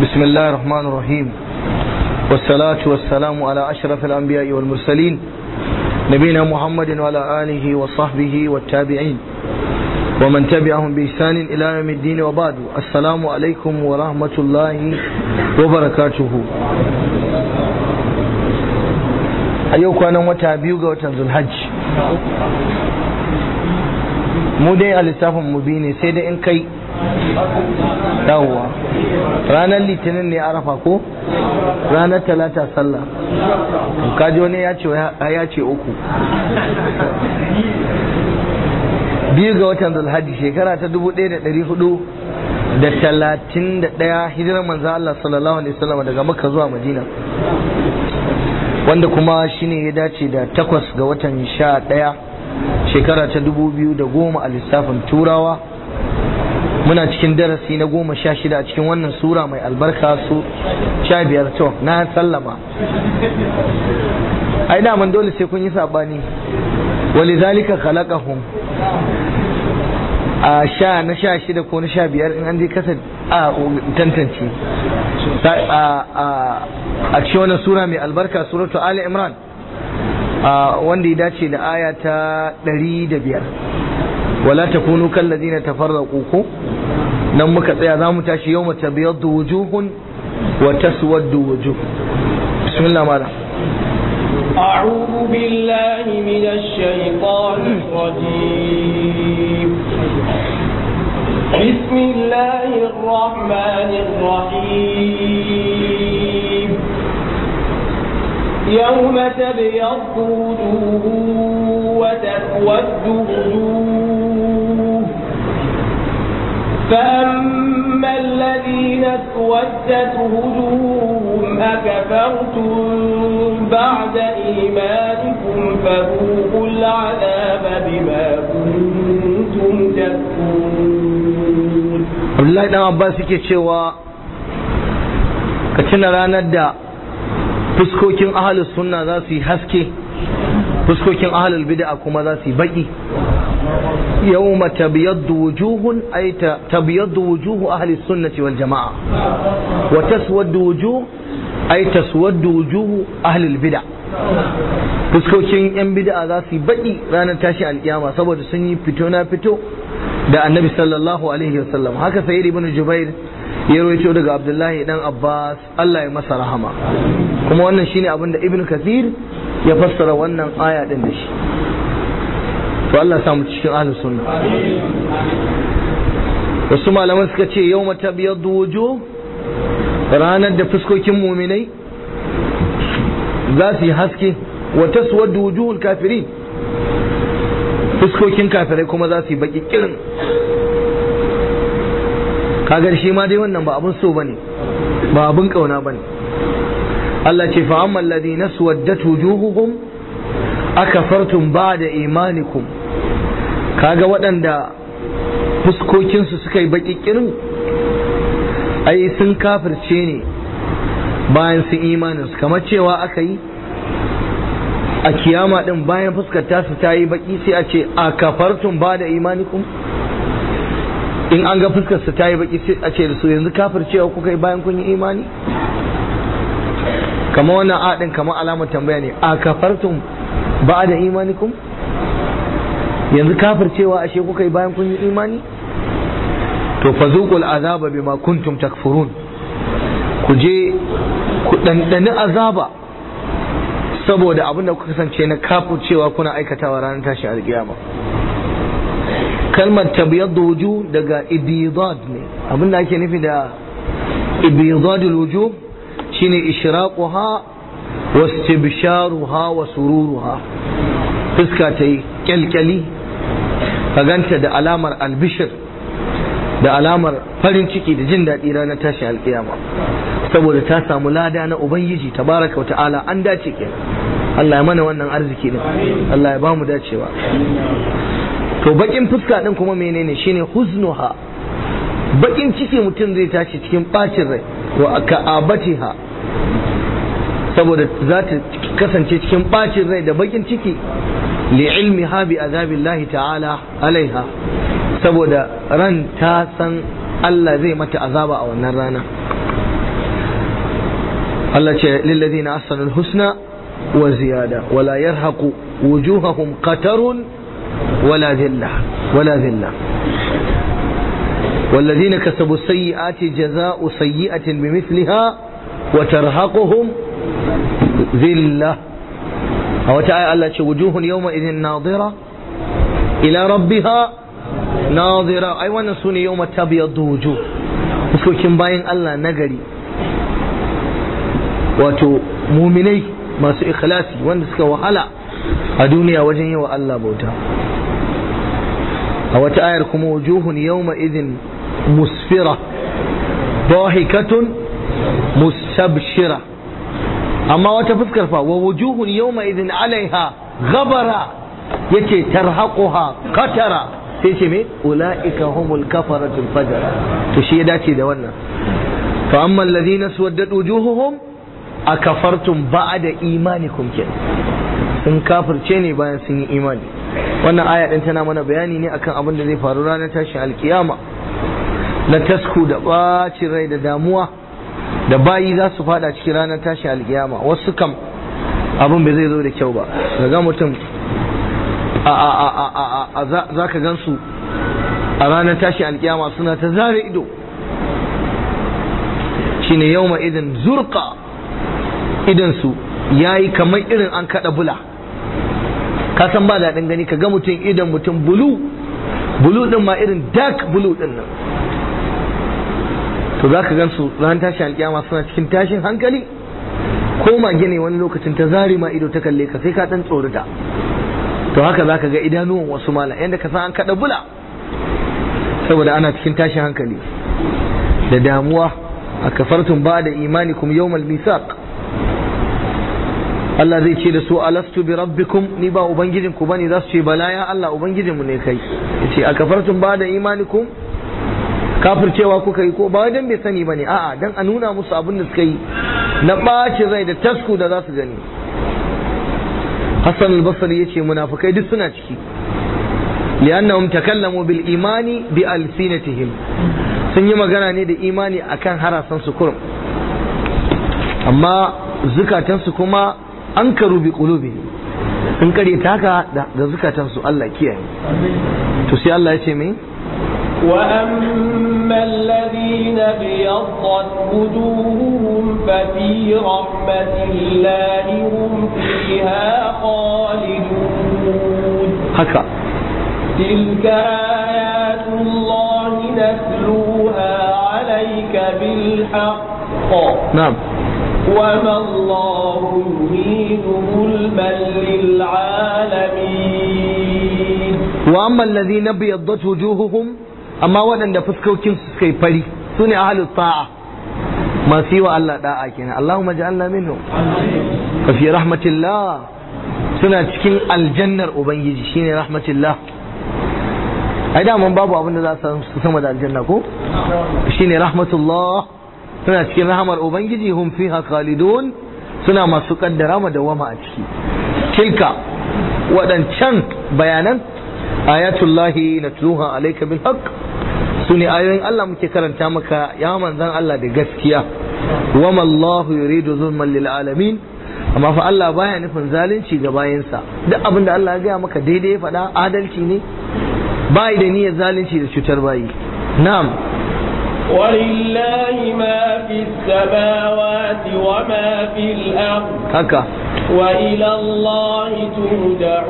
بسم الله الرحمن الرحيم والصلاة والسلام على أشرف الأنبياء والمرسلين نبينا محمد وعلى آله وصحبه والتابعين ومن تبعهم بإحسان إلى يوم الدين وبعد السلام عليكم ورحمة الله وبركاته أيوك أنا متابعوك وتنزل الحج mu dai a lissafin mu biyu ne sai dai in kai yawwa ranar litinin ne arafa ko ranar talata sallah kaji wani ya ce ya ce uku biyu ga watan zulhajji shekara ta dubu ɗaya da ɗari hudu da talatin da ɗaya hijirar manzan Allah sallallahu alaihi wasallam daga makka zuwa madina wanda kuma shine ya dace da takwas ga watan sha ɗaya shekara ta dubu biyu da goma a lissafin turawa muna cikin darasi na goma sha shida a cikin wannan sura mai albarka su sha biyar to na sallama ai daman dole sai kun yi sabani wali zalika khalaqahum a sha na sha shida ko na sha biyar in an je kasa a tantance a cikin wannan sura mai albarka suratu ali imran wanda ya dace da aya ta ɗari da biyar wala ta kunu kallazi na tafarraku ko nan muka tsaya za mu tashi yau mata biyar da wujuhun wa taswaddu wujuh bismillah mala أعوذ بالله من الشيطان الرجيم بسم الله الرحمن الرحيم يوم تبيض وجوه وتسود وجوه فأما الذين اسودت وجوههم أكفرتم بعد إيمانكم فذوقوا العذاب بما كنتم تكفرون Abdullahi dan Abbas yake cewa ka tuna ranar da fuskokin ahalus sunna za su yi haske fuskokin ahalul bid'a kuma za su yi baki yawma tabyaddu wujuhun ay tabyaddu wujuhu ahli sunnati wal jamaa wa taswaddu wujuh ay taswaddu wujuhu ahli al bid'a fuskokin yan bid'a za su yi baki ranar tashi alkiyama saboda sun yi fito na fito da annabi sallallahu alaihi wasallam haka sayyid ibn jubair ya rawaito daga abdullahi dan abbas allah ya masa rahama kuma wannan shine abin da ibn kathir ya fassara wannan aya din da shi to allah ya samu cikin ahlus sunna wasu malaman suka ce yau mata biyar wujuh ranar da fuskokin muminai za su yi haske wa taswaddu wujuhul kafirin fuskokin kafirai kuma za su yi baki kirin kagar shi ma dai wannan ba abun so bane ba abun kauna bane Allah ce fa amma alladhina suwaddat wujuhuhum akafartum ba'da imanikum kaga waɗanda fuskokinsu suka yi baki kirin ai sun kafirce ne bayan sun imanin su kamar cewa aka yi a kiyama din bayan fuskar tasu ta yi baki sai a ce a kafartum ba da imanikum in an ga fuskar su ta yi baki sai a ce da su yanzu kafir cewa kuka yi bayan kun yi imani kamar wannan a din kamar alamar tambaya ne a kafartum ba da imanikum yanzu kafir cewa ashe kuka yi bayan kun yi imani to fa zuqul azaba bima kuntum takfurun ku je ku dandani azaba saboda abin da kuka kasance na kafu cewa kuna aikatawa ranar tashi alkiyama kalmar tabyaddu wujuh daga ibidad ne abin da ake nufi da ibidadul wujuh shine ishraquha wa istibsharuha wa sururuha fuska ta yi kyalkyali ka ganta da alamar albishir da alamar farin ciki da jin daɗi ranar tashi alkiyama saboda ta samu lada na ubangiji tabaraka wa ta'ala an dace kenan Allah ya mana wannan arziki din Allah ya ba mu dacewa to bakin fuska din kuma menene shine huznuha bakin ciki mutum zai tashi cikin bacin rai wa ka'abatiha saboda za ta kasance cikin bacin rai da bakin ciki li ilmi ha bi azabillahi ta'ala alaiha saboda ran ta san Allah zai mata azaba a wannan rana Allah ce lillazina ahsanul husna wa ziyada wala yarhaqu wujuhahum qatarun wala dhilla wala dhilla والذين كسبوا السيئات جزاء سيئة بمثلها وترهقهم ذلة أو تعالى الله وجوه يومئذ ناظرة إلى ربها ناظرة أي وانا سوني يوم تبيض وجوه fuskokin bayan Allah nagari wato muminai masu ikhlasi wanda suka wahala a duniya wajen yi wa Allah bauta a wata ayar kuma wujuhun yawma idin musfira dahikatun mustabshira amma wata fuskar fa wa wujuhun yawma idin alaiha ghabara yace tarhaquha qatara sai ce me ulaika humul kafaratul fajara to shi ya dace da wannan fa amma alladhina suwaddat wujuhuhum akafartum ba'da imanikum kin sun kafirce ne bayan sun yi imani wannan aya din tana mana bayani ne akan abin da zai faru ranar tashin alkiyama na tasku da bacin rai da damuwa da bayi za su fada cikin ranar tashin alkiyama wasu kam abin bai zai zo da kyau ba ga mutum a za ka gan su a ranar tashin alkiyama suna ta zare ido shine yau ma idan zurka idansu ya yi kamar irin an kada bula ka san ba daɗin gani ka ga mutum idan mutum bulu bulu ɗin ma irin dark bulu ɗin nan to za ka gan su ran tashin alkiyama suna cikin tashin hankali ko mage ne wani lokacin ta zari ma ido ta kalle ka sai ka ɗan tsorata to haka za ka ga idanuwan wasu mala yadda ka san an kaɗa bula saboda ana cikin tashin hankali da damuwa a kafartun ba da imani kuma yawmal misaq Allah zai ce da su alastu bi rabbikum ni ba ubangijin ku bane za su ce bala ya Allah ubangijin mu ne kai yace a kafartun ba da imanikum kafircewa kuka yi ko ba dan bai sani bane a'a dan a nuna musu abin da suka yi na ɓacin rai da tasku da za su gani Hassan al-Basri yace munafikai duk suna ciki li'annahum takallamu bil imani bi alsinatihim sun yi magana ne da imani akan harasan su kurum amma zukatansu kuma an karu bi qulubi sun kare taka da zukatansu Allah kiyaye to sai Allah ya ce me وأما الذين ابيضت وجوههم ففي رحمة الله هم فيها خالدون haka تلك آيات الله نتلوها عليك بالحق na'am وما الله يريد ظلما للعالمين wa amma alladhina biyaddat wujuhuhum amma waɗanda fuskokin su suka yi fari sune ahlus ta'a masu yi wa Allah da'a kenan Allahumma ja'alna minhum fa fi rahmatillah suna cikin aljannar ubangiji shine rahmatillah ai da mun babu abin da za su sama da aljanna ko shine rahmatullah suna cikin rahamar ubangiji hum fiha khalidun suna masu kaddara ma dawama a ciki tilka waɗancan bayanan ayatullahi natluha alayka bil haqq sune ayoyin Allah muke karanta maka ya manzan Allah da gaskiya wama Allah yuridu zulman lil alamin amma fa Allah baya nufin zalunci ga bayansa duk abin da Allah ya gaya maka daidai ya faɗa adalci ne bai da niyyar zalunci da cutar bayi na'am ولله ما في السماوات وما في الأرض haka وإلى الله ترجع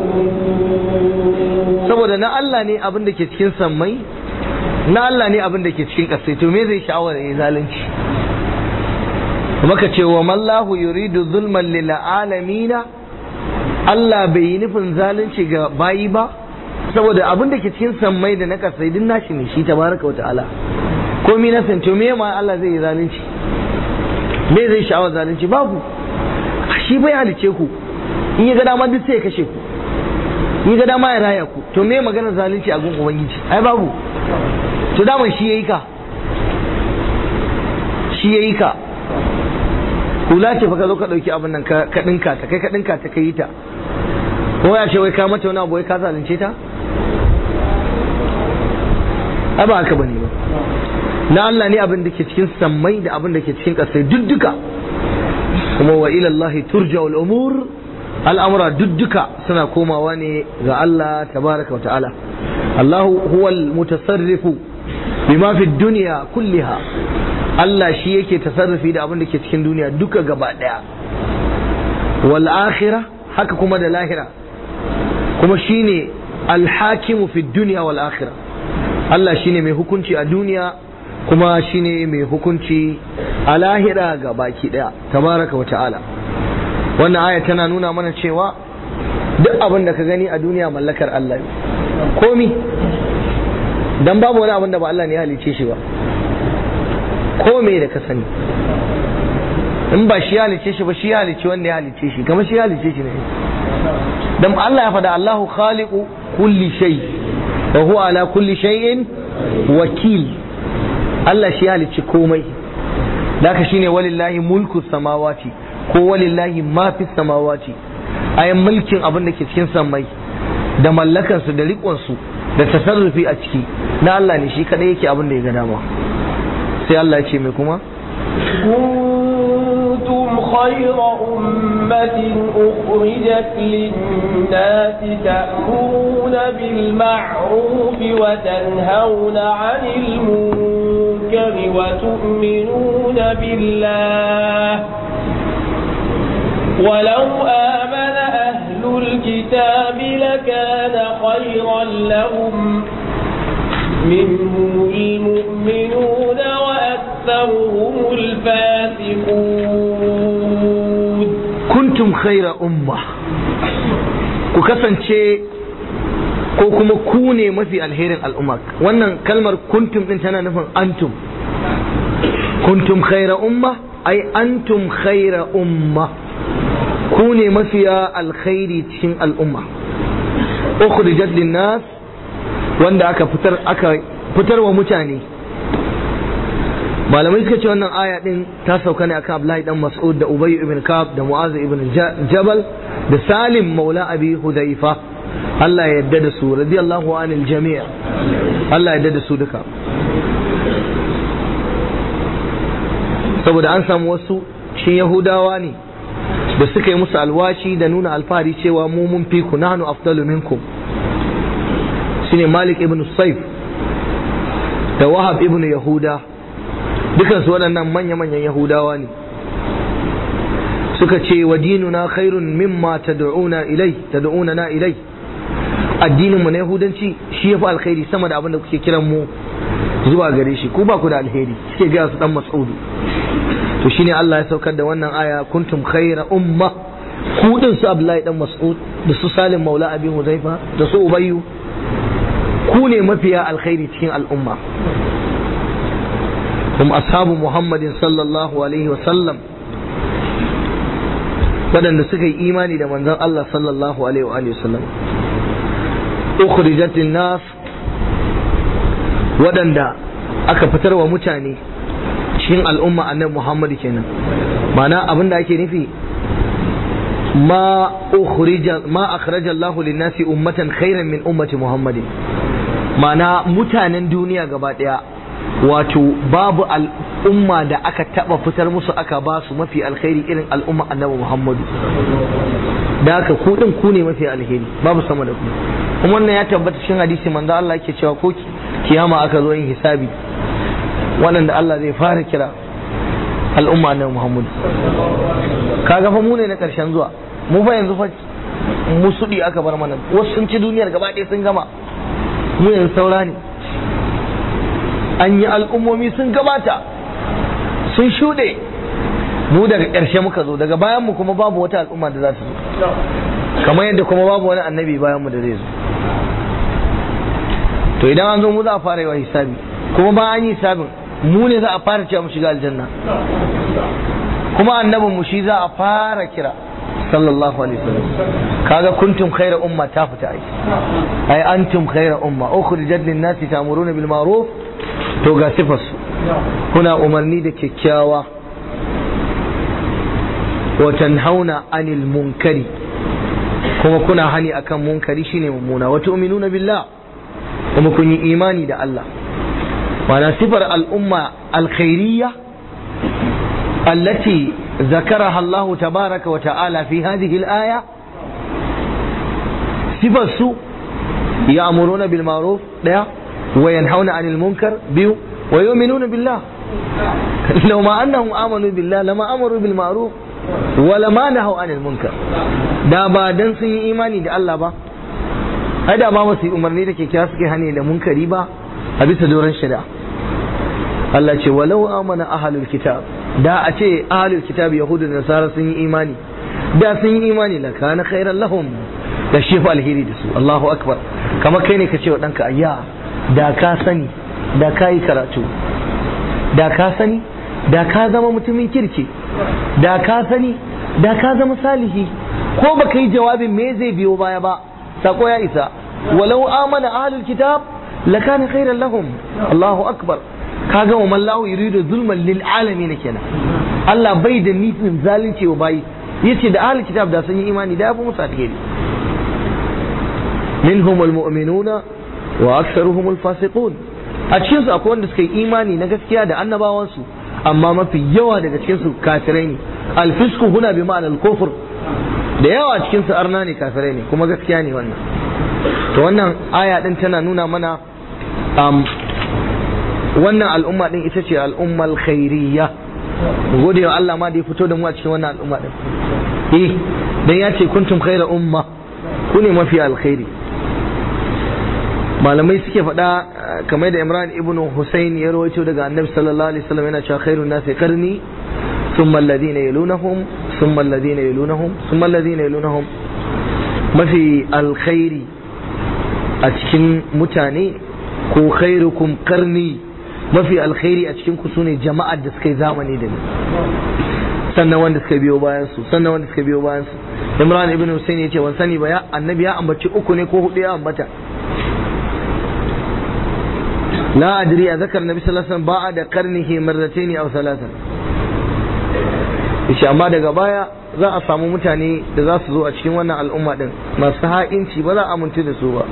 الأمور saboda na Allah ne abin da ke cikin sammai na Allah ne abin da ke cikin ƙasai to me zai sha'awar ya zalunci maka ce wa mallahu yuridu zulman lil alamina Allah bai yi nufin zalunci ga bayi ba saboda abin da ke cikin sammai da na ƙasai duk nashi ne shi tabaraka wa ta'ala ko mi na to me ma Allah zai yi zalunci me zai sha'awar zalunci babu shi bai halice ku in ya ga dama duk sai ya kashe ku in ya ga dama ya raya ku to me magana zalunci a gun ubangiji ai babu to daman shi yayi ka shi yayi ka hula ce fa ka zo ka dauki abin nan ka ka dinka ta kai ka dinka ta kai ta ko ya ce wai ka mata wani abu wai ka zalunce ta ai ba haka bane ba na Allah ne abin da ke cikin sammai da abin da ke cikin ƙasai duk duka kuma wa ila Allah turja'ul umur al'amura dudduka suna komawa ne ga Allah tabaraka wa ta'ala Allah huwal mutasarrifu bima fi dunya kulliha Allah shi yake tasarrufi da abin da ke cikin duniya duka gaba daya wal akhirah haka kuma da lahira kuma shine alhakimu fi dunya wal akhirah Allah shine mai hukunci a duniya kuma shine mai hukunci a lahira ga baki daya tabaraka wa ta'ala wannan aya tana nuna mana cewa duk abin da ka gani a duniya mallakar Allah ne komi dan babu wani abin da ba Allah ne ya halice shi ba ko me da ka sani in ba shi ya halice shi ba shi ya halice wanda ya halice shi kamar shi ya halice shi ne dan Allah ya faɗa Allahu khaliqu kulli shay wa huwa ala kulli shay'in wakil Allah shi ya halice komai daka shine walillahi mulku samawati ko walillahi ma fi samawati ayan mulkin abin da ke cikin sammai da mallakansu da riƙonsu da tasarrufi a ciki na Allah ne shi kadai yake abin da ya ga dama sai Allah ya ce mai kuma كنتم خير أمة أخرجت للناس تأمرون بالمعروف وتنهون عن المنكر وتؤمنون بالله ولو آمن أهل الكتاب لكان خيرا لهم منهم المؤمنون وأكثرهم الفاسقون kuntum khaira umma ku kasance ko kuma ku ne mafi alherin al'umma wannan kalmar kuntum din tana nufin antum kuntum khaira umma ai antum khaira umma ku ne mafiya alkhairi cikin al'umma ukhrijat linnas wanda aka fitar aka fitar wa mutane malamai suka ce wannan aya din ta sauka ne akan Abdullahi dan Mas'ud da Ubay ibn Ka'ab da Mu'az ibn Jabal da Salim maula Abi Hudayfa Allah ya yarda da su radiyallahu anil jami' Allah ya yarda da su duka saboda an samu wasu cikin Yahudawa ne da suka yi musu alwashi da nuna alfahari cewa mu mun fi ku nahnu afdalu minkum shine Malik ibn Saif da Wahab ibn Yahuda dukansu waɗannan manya-manyan Yahudawa ne suka ce wa dinuna khairun mimma tad'una ilai tad'una na ilai addinin mu na Yahudanci shi yafi alkhairi sama da abin da kuke kiran mu zuwa gare shi ku ba ku da alheri suke ga su dan Mas'udu to shine Allah ya saukar da wannan aya kuntum khaira umma ku din su Abdullahi dan Mas'ud da su Salim Maula Abi Hudayfa da su Ubayyu ku ne mafiya alkhairi cikin al'umma hum ashabu Muhammadin sallallahu alaihi wa sallam waɗanda suka yi imani da manzon Allah sallallahu alaihi wa sallam ukhrijat nas waɗanda aka fitar wa mutane cikin al'umma annabi Muhammad kenan ma'ana abin da ake nufi ma ukhrija ma akhraja Allah lin-nasi ummatan khairan min ummati Muhammadin ma'ana mutanen duniya gaba daya wato babu al'umma da aka taba fitar musu aka ba su mafi alkhairi irin al'umma annabi Muhammadu da haka ku din ku ne mafi alheri babu sama da ku kuma wannan ya tabbata cikin hadisi manzo Allah yake cewa ko kiyama aka zo yin hisabi waɗanda Allah zai fara kira al'umma annabi Muhammadu kaga fa mu ne na karshen zuwa mu fa yanzu fa musudi aka bar mana wasu sun ci duniyar gaba ɗaya sun gama mu yanzu saura ne an yi al'ummomi sun gabata sun shuɗe mu daga ƙarshe muka zo daga bayan mu kuma babu wata al'umma da za ta zo kamar yadda kuma babu wani annabi bayan mu da zai zo to idan an zo mu za a fara yawa hisabi kuma ba an yi hisabin mu ne za a fara cewa mu shiga aljanna kuma annabin mu shi za a fara kira sallallahu alaihi wasallam kaga kuntum khaira umma ta fita ai ai antum khaira umma ukhrijat lin nasi ta'muruna bil ma'ruf to ga sifas kuna umarni da kyakkyawa wa tanhauna anil munkari kuma kuna hani akan munkari shine mummuna wa tu'minuna billah kuma kun yi imani da Allah wana sifar al'umma alkhairiyya allati ذكرها الله تبارك وتعالى في هذه الآية صفة السوء يأمرون بالمعروف لا وينهون عن المنكر بيو ويؤمنون بالله لو ما أنهم آمنوا بالله لما أمروا بالمعروف ولما نهوا عن المنكر da ba dan sun yi imani da Allah ba ai da ba su yi umarni da kyakkyawa suke hane da munkari ba a bisa doron shari'a Allah ce walau amana ahlul kitab da a ce ahlul kitab yahudu da nasara sun yi imani da sun yi imani la kana khairan lahum da shi fa alheri da su Allahu akbar kamar kai ne ka ce wa danka ayya da ka sani da ka yi karatu da ka sani da ka zama mutumin kirki da ka sani da ka zama salihi ko baka yi jawabin me zai biyo baya ba sako ya isa walau amana ahlul kitab lakana khairan lahum Allahu akbar kaga wa mallahu yuridu zulman lil alamin kenan Allah bai da nufin zalunci wa bayi yace da ahlul kitab da sun yi imani da yafi musu alheri minhum almu'minuna wa aktharuhum alfasiqun a cikin su akwai wanda suka yi imani na gaskiya da annabawan su amma mafi yawa daga cikin su kafirai ne alfisku huna bi ma'ana al-kufr da yawa cikin su arna ne kafirai ne kuma gaskiya ne wannan to wannan aya din tana nuna mana um, wannan al'umma din ita ce al'ummal khairiyya gode wa Allah ma da ya fito da mu a cikin wannan al'umma din eh dan ya ce kuntum khaira umma ku ne mafi alkhairi malamai suke faɗa kamar da Imran ibn Husayn ya rawaito daga Annabi sallallahu alaihi wasallam yana cewa khairun nasi qarni thumma alladhina yalunahum thumma alladhina yalunahum thumma alladhina yalunahum mafi alkhairi a cikin mutane ko khairukum qarni mafi alkhairi a cikin ku sune jama'ar da suka yi zamani da ni sannan wanda suka biyo bayan su sannan wanda suka biyo bayan su Imran ibn Husayn yace wan sani ba ya annabi ya ambaci uku ne ko hudu ya ambata la adri a zakar nabi sallallahu alaihi wasallam ba'a da qarnihi marratayn aw thalathan yace amma daga baya za a samu mutane da za su zo a cikin wannan al'umma din masu ha'inci ba za a amintu da su ba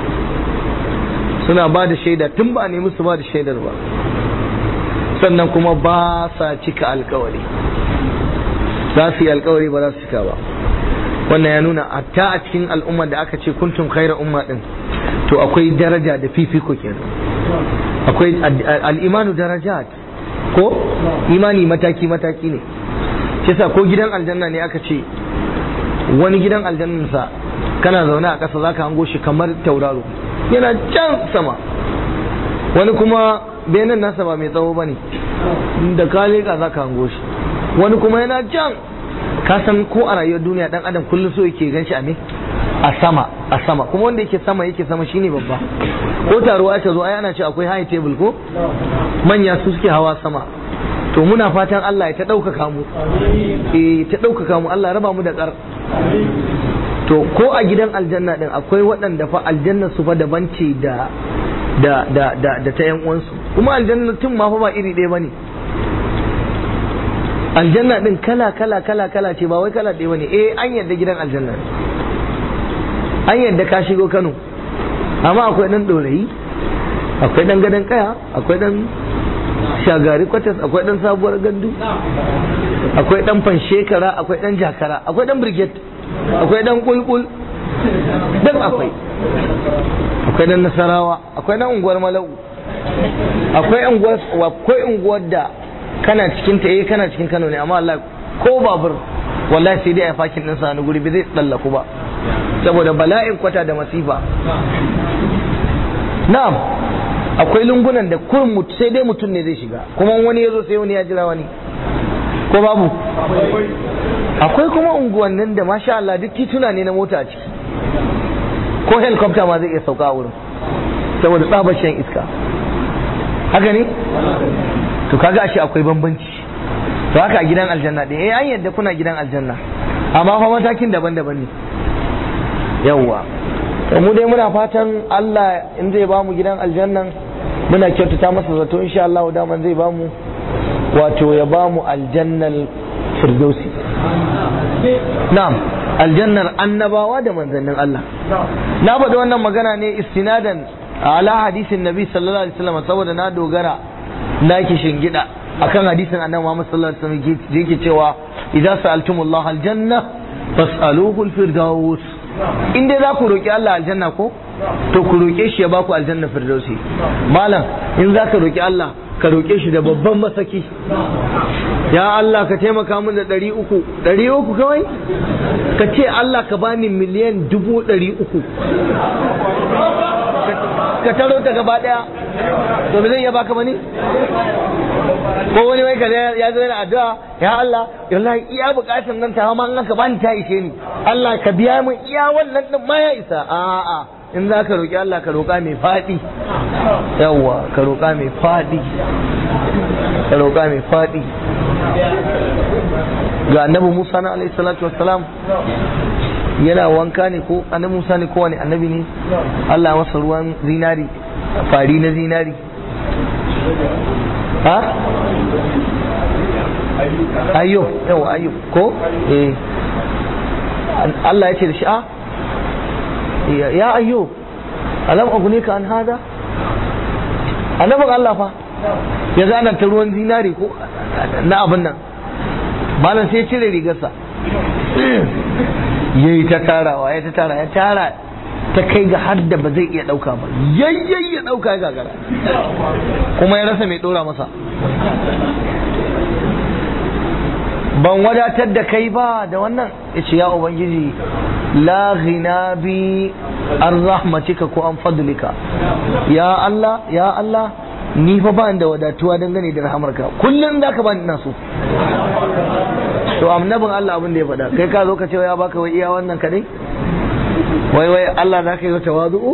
suna ba da shaida tun ba a nemi su ba da shaidar ba sannan kuma ba sa cika alkawari za su yi alkawari ba za su cika ba wannan ya nuna hatta a cikin al'umma da aka ce kuntum khaira umma din to akwai daraja da fifiko kenan akwai al'imanu darajat ko imani mataki mataki ne shi yasa ko gidan aljanna ne aka ce wani gidan aljannansa kana zaune a ƙasa zaka hango shi kamar tauraro yana can sama wani kuma benin nasa ba mai tsawo bane da ka leƙa zaka hango shi wani kuma yana can ka san ko a rayuwar duniya dan adam kullum so yake gan shi a me a sama a sama kuma wanda yake sama yake sama shine babba ko taruwa aka zo ai ana ce akwai high table ko manya su suke hawa sama to muna fatan Allah ya ta ɗaukaka mu eh ta ɗaukaka mu Allah raba mu da ƙar to ko a gidan aljanna din akwai waɗanda fa aljanna su fa daban ce da da da da da ta yan uwansu kuma aljanna tun ma fa ba iri ɗaya bane aljanna din kala kala kala kala ce ba wai kala ɗaya bane eh an yadda gidan aljanna an yadda ka shigo Kano amma akwai dan ɗorayi akwai dan gadon kaya akwai dan shagari kwatas akwai dan sabuwar gandu akwai dan fanshekara akwai dan jakara akwai dan brigade akwai dan kulkul duk akwai akwai dan nasarawa akwai dan unguwar malau akwai unguwar akwai unguwar da kana cikin ta eh kana cikin Kano ne amma Allah ko babur wallahi sai dai a fakin din sa guri bai zai tsallaku ba saboda bala'in kwata da masifa na'am akwai lungunan da kurin sai dai mutum ne zai shiga kuma wani ya zo sai wani ya jira wani ko babu akwai kuma unguwannin da masha Allah duk tituna ne na mota a ciki ko helicopter ma zai iya sauka a wurin saboda tsabar shan iska haka ne to kaga ashe akwai bambanci to haka a gidan aljanna ɗin eh an yadda kuna gidan aljanna amma fa matakin daban-daban ne yawwa mu dai muna fatan Allah in zai ba mu gidan aljannan muna kyautata masa zato insha Allah daman zai ba mu wato ya ba mu aljannal firdausi na'am aljannar annabawa da manzannin Allah na faɗi wannan magana ne istinadan ala hadisin nabi sallallahu alaihi wasallam saboda na dogara na ki shingida akan hadisin annabi Muhammad sallallahu alaihi wasallam yake cewa idza sa'altumullah aljanna fas'aluhu alfirdaus in dai za ku roki Allah aljanna ko to ku roke shi ya baku aljanna firdausi malam in za ka roki Allah ka roke shi da babban masaki ya Allah ka taimaka min da ɗari uku ɗari uku kawai ka ce Allah ka bani miliyan dubu ɗari uku ka taro ta gaba ɗaya to zai iya baka bane ko wani wai kaza ya zo yana addu'a ya Allah wallahi iya bukatun nan ta ma an ka bani ta ishe ni Allah ka biya min iya wannan din ma ya isa a'a in za ka roƙi Allah ka roƙa mai faɗi yawwa ka roƙa mai faɗi ka roƙa mai faɗi ga annabi Musa na alaihi salatu wassalam yana wanka ne ko annabi Musa ne ko wani annabi ne Allah masa ruwan zinari fari na zinari ha ayyo yau ayyo ko eh Allah ya ce da shi a ya ayyo alam aguneka an hada annabin Allah fa ya zana ta ruwan zinari ko na abin nan malam sai cire rigarsa ya yi ta tarawa ya ta tara ya tara ta kai ga har da ba zai iya ɗauka ba yayyayi ya ɗauka ya gagara kuma ya rasa mai ɗora masa ban wadatar da kai ba da wannan ya ce ya ubangiji la ghina bi an rahmatika ko an fadlika ya Allah ya Allah ni fa ba da wadatuwa dangane da rahamarka kullum za ka ba ina so to annabin Allah abin da ya faɗa kai ka zo ka ce ya baka wai iya wannan kadai wai wai Allah za ka yi tawazu'u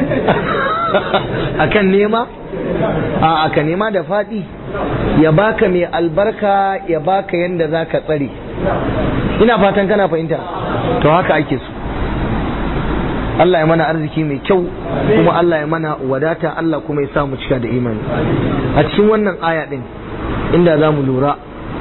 akan nema a aka nema da faɗi ya baka mai albarka ya baka yanda za ka tsare ina fatan kana fahimta to haka ake so Allah ya mana arziki mai kyau kuma Allah ya mana wadata Allah kuma ya sa mu cika da imani a cikin wannan aya din inda za mu lura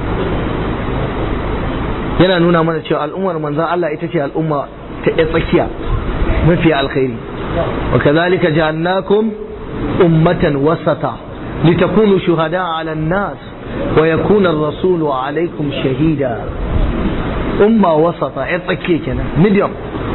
yana nuna mana cewa al'ummar manzan Allah ita ce al'umma ta ɗaya tsakiya mafi alkhairi wa kazalika ja'alnakum ummatan wasata litakunu shuhada 'ala an-nas wa yakuna ar-rasulu 'alaykum shahida umma wasata ɗaya tsakiya kenan medium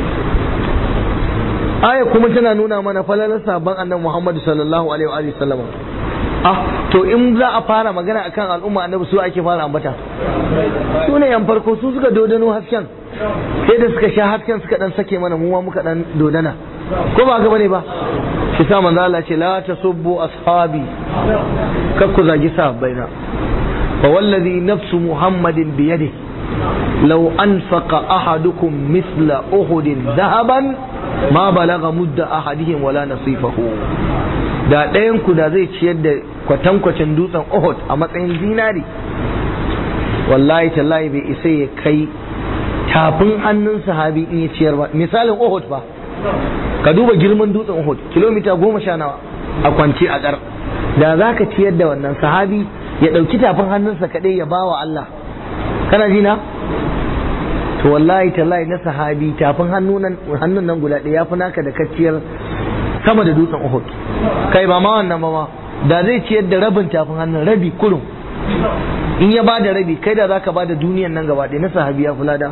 aya kuma tana nuna mana falalar sabon annabi Muhammad sallallahu alaihi wa sallam ah to in za a fara magana akan al'umma annabi su ake fara ambata su ne yan farko su suka dodano hasken sai da suka sha hasken suka dan sake mana mu ma muka dan dodana ko ba ga bane ba shi sa manzo Allah ce la tasubbu ashabi kar ku zagi sahabbaina fa wallazi nafsu muhammadin bi yadihi law anfaqa ahadukum mithla uhudin dhahaban ma balaga mudda ahadihim wala nasifahu da ɗayan ku da zai ciyar da kwatankwacin dutsen Uhud a matsayin zinari wallahi tallahi bai isa ya kai tafin hannun sahabi in ya ciyar ba misalin Uhud ba ka duba girman dutsen Uhud kilomita goma sha nawa a kwance a ƙar da za ka ciyar da wannan sahabi ya ɗauki tafin hannunsa kaɗai ya bawa Allah kana ji na to wallahi tallahi na sahabi tafin hannun nan guda ɗaya ya fi naka da kacciyar sama da dutsen Uhud kai ba ma wannan ba ma da zai ciyar da rabin tafin hannun rabi kurum in ya bada rabi kai da zaka bada duniyan nan gaba ɗaya na sahabi ya fulada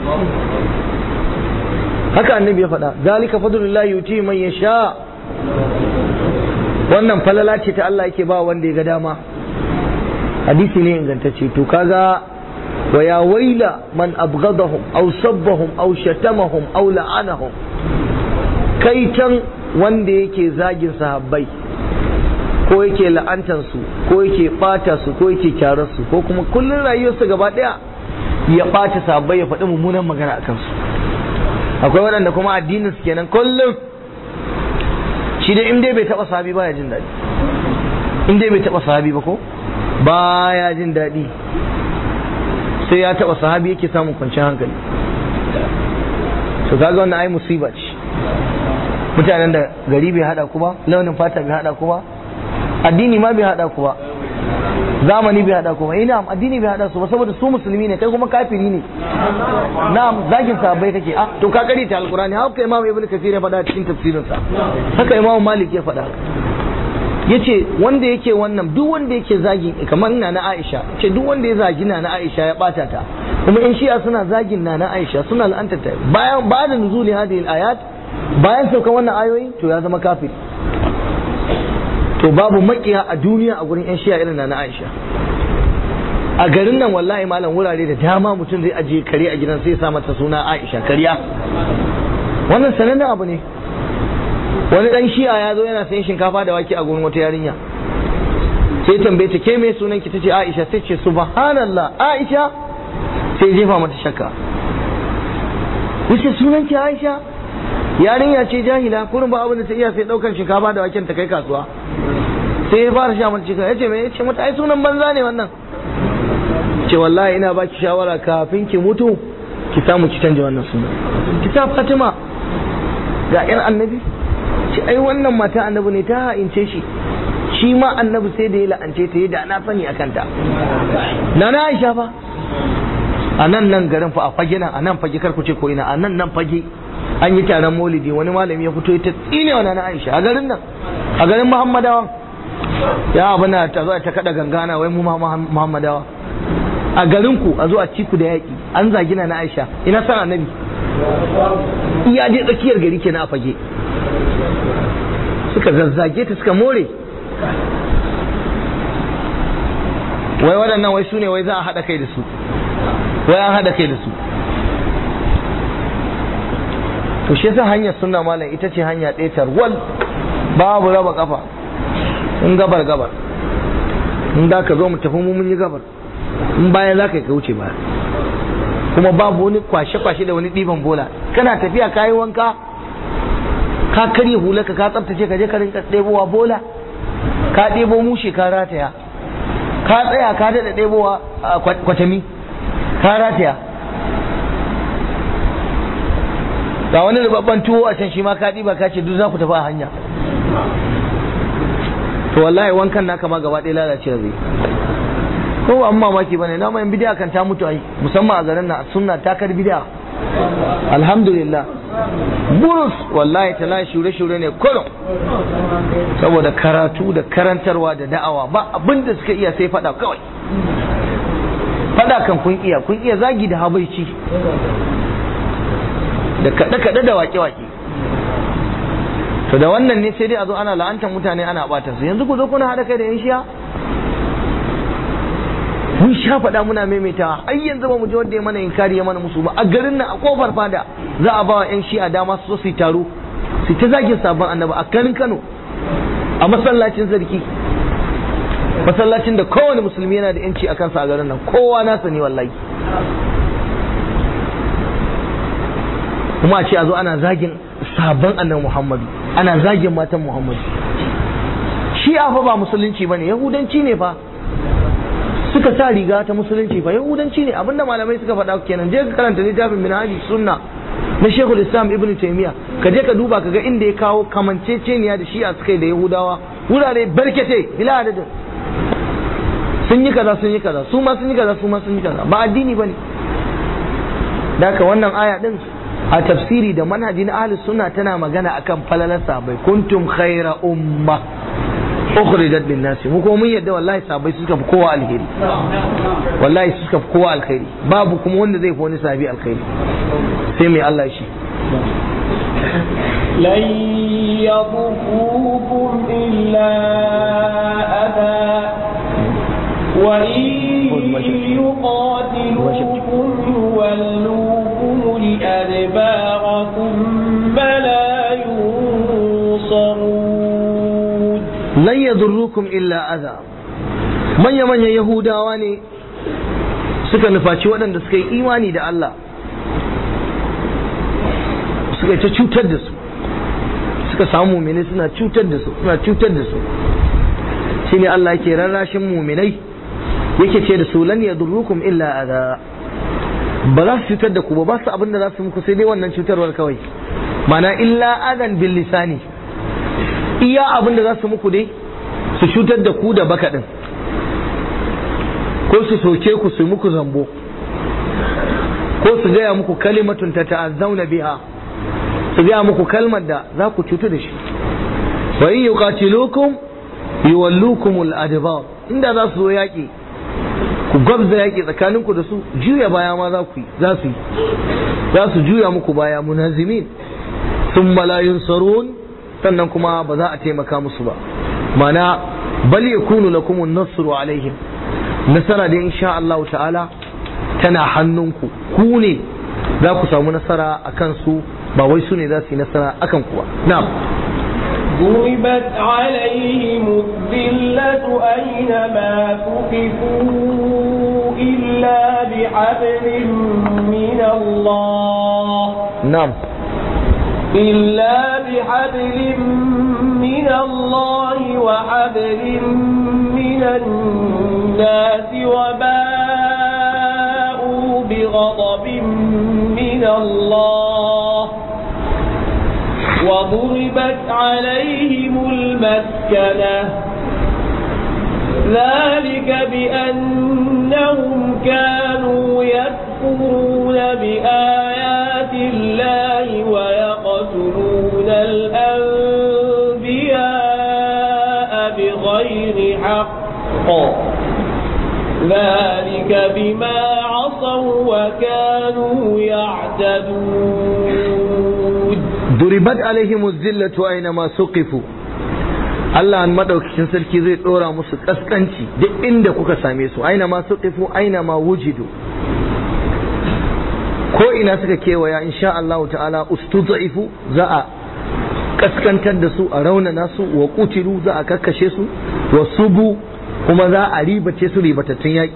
haka annabi ya faɗa zalika fadlullahi yuti man yasha wannan falala ce ta Allah yake ba wanda ya ga dama hadisi ne ingantacce to kaga wa ya waila man abghadahum aw sabbahum aw shatamahum aw la'anahum kai can wanda yake zagin sahabbai ko yake la'antansu ko yake bata su ko yake kyarar su ko kuma kullun rayuwarsa gaba daya ya bata sahabbai ya faɗi mummunan magana akan su akwai waɗanda kuma addinin su kenan kullum shi dai in dai bai taɓa sahabi baya jin daɗi in dai bai taɓa sahabi ba ko baya jin daɗi sai ya taɓa sahabi yake samun kwanciyar hankali to kaga wannan ai musiba ce mutanen da gari bai hada ku ba launin fata bai hada ku ba addini ma bai hada ku ba zamani bai hada ku ba ina addini bai hada su ba saboda su musulmi ne kai kuma kafiri ne na'am zagin sahabbai kake ah to ka kari ta alqur'ani haka imam ibnu kathir ya faɗa cikin tafsirin sa haka imam malik ya faɗa yace wanda yake wannan duk wanda yake zagi kamar na na Aisha ce duk wanda ya zagi na na Aisha ya bata ta kuma in shi'a suna zagin na na Aisha suna la'anta ta bayan ba da nuzuli hadhihi ayat bayan sauka wannan ayoyi to ya zama kafiri to babu makiya a duniya a gurin yan shi'a irin na na Aisha a garin nan wallahi malam wurare da dama mutum zai ajiye kare a gidan sai ya sa mata suna Aisha kariya wannan sanannen abu ne wani dan shi'a ya zo yana sayan shinkafa da wake a gurin wata yarinya sai tambaye ta ke me sunan ki tace Aisha sai ce subhanallah Aisha sai jefa mata shakka yace sunan ki Aisha yarinya ce jahila kurin ba abin da ta iya sai daukan shinkafa da waken ta kai kasuwa sai ya fara sha mata cikin yace me yace mata ai sunan banza ne wannan ce wallahi ina baki shawara kafin ki mutu ki samu ki canja wannan sunan ki sa Fatima ga yan annabi ce ai wannan mata annabi ne ta ha'ince shi shi ma annabi sai da ya la'ance ta da na sani akan ta na na Aisha fa a nan nan garin fa a fage nan a nan fage kar ku ce ko ina a nan nan fage an yi taron maulidi wani malami ya fito ta tsine wa na Aisha a garin nan a garin Muhammadawa ya abuna ta zo ta kada gangana wai mu ma Muhammadawa a garin ku a zo a ciku da yaki an zagi na Aisha ina san annabi iya je tsakiyar gari kenan a fage suka zazzage ta suka more wai waɗannan wai su ne wai za a haɗa kai da su wai an haɗa kai da su to shi yasa hanyar sunna malam ita ce hanya ɗaya tarwal babu raba kafa in gabar gabar in da ka zo mu tafi mun yi gabar in bayan za ka yi ka wuce baya kuma babu wani kwashe-kwashe da wani ɗiban bola kana tafiya ka yi wanka ka karya hulaka ka tsaftace ka je ka rinka ɗebowa bola ka ɗebo mushe ka rataya ka tsaya ka daɗa ɗebowa kwatami ka rataya ga wani rubabban tuwo a can shi ma ka ɗiba ka ce duk za ku tafi a hanya to wallahi wankan naka ma gaba ɗaya lalace zai ko ba mamaki bane na mai bidiya kan ta mutu ai musamman a garin nan sunna ta kar bidiya alhamdulillah burus wallahi tala shure shure ne kullum saboda karatu da karantarwa da da'awa ba abin da suka iya sai fada kawai fada kan kun iya kun iya zagi da habaici da kaɗe kaɗe da wake wake to da wannan ne sai dai a zo ana la'antar mutane ana bata su yanzu ku zo kuna haɗa kai da yan shiya mun sha faɗa muna maimaitawa ai yanzu ba mu ji wanda ya mana inkari ya mana musu ba a garin nan a kofar fada za a ba wa yan shi'a dama su zo su yi taro su ta zagin sabon annabi a garin Kano a masallacin sarki masallacin da kowane musulmi yana da yanci a kansa a garin nan kowa nasa ne wallahi kuma a ce a zo ana zagin sabon annabi Muhammadu ana zagin matan Muhammadu shi'a fa ba musulunci bane yahudanci ne fa suka sa riga ta musulunci fa yahudanci ne abinda malamai suka faɗa kenan je ka karanta littafin minhaji sunna na shekul islam ibn taymiya ka je ka duba ka ga inda ya kawo kamanceceniya da shi'a suka yi da yahudawa wurare barkete bila adadin sun yi kaza sun yi kaza su ma sun yi kaza su ma sun yi kaza ba addini bane da haka wannan aya din a tafsiri da manhaji na ahlus sunna tana magana akan falalar sahabbai kuntum khaira umma ukhrijat lin nasi mu kuma mun yadda wallahi sahabbai suka fi kowa alheri wallahi suka fi kowa alheri babu kuma wanda zai fi wani sahabi alheri sai mai Allah shi لن يضروكم إلا أذى وإن يقاتلوكم يولوكم الأدبار ثم لا ينصرون lan yadurrukum illa adha manya manyan yahudawa ne suka nufaci waɗanda suka yi imani da Allah suka ta cutar da su suka samu muminai suna cutar da su suna cutar da su shine Allah yake rarrashin muminai yake ce da su lan yadurrukum illa adha ba za su cutar da ku ba ba su abin da za su muku sai dai wannan cutarwar kawai mana illa adan bil lisani iya abin da za su muku dai su cutar da ku da baka din ko su soke ku su muku zambo ko su gaya muku kalimatun ta ta'azzauna biha su gaya muku kalmar da za ku cutu da shi wa in yuqatilukum yuwallukumul adbar inda za su zo yaƙi ku gwabza yaƙi tsakaninku da su juya baya ma za ku yi za su yi za su juya muku baya munazimin sun la yunsarun sannan kuma ba za a taimaka musu ba mana bal yakunu lakum an-nasru alaihim nasara da insha Allah ta'ala tana hannunku ku ne za ku samu nasara akan su ba wai su ne za su yi nasara akan ku ba na'am ضربت عليهم الذلة أينما ثقفوا إلا بحبل من الله na'am إلا بحبل من الله وحبل من الناس وباءوا بغضب من الله وضربت عليهم المسكنة ذلك بأنهم كانوا يكفرون بآيات الله ويقتلون الأنبياء بغير حق ذلك بما عصوا وكانوا يعتدون duribat alaihimu zillatu aina ma suqifu Allah an madaukakin sarki zai dora musu kaskanci duk inda kuka same su aina ma suqifu aina ma wujidu ko ina suka kewaya insha Allah ta'ala ustudaifu za a kaskantar da su a raunana su wa kutilu za a kakkashe su wa subu kuma za a ribace su ribatattun yaƙi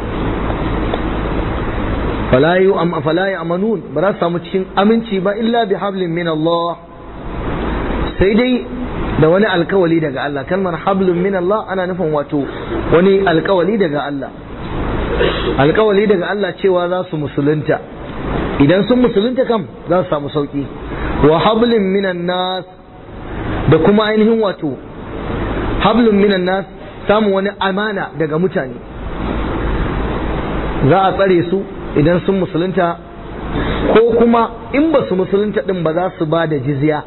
fala yu am fala ya'manun ba za su samu cikin aminci ba illa bi hablin min Allah sai dai da wani alkawali daga Allah kalmar hablun min Allah ana nufin wato wani alkawali daga Allah alkawali daga Allah cewa za su musulunta idan sun musulunta kam za su samu sauki wa hablin minan nas da kuma ainihin wato hablun minan nas samun wani amana daga mutane za a tsare su idan sun musulunta ko kuma in ba su musulunta din ba za su ba da jizya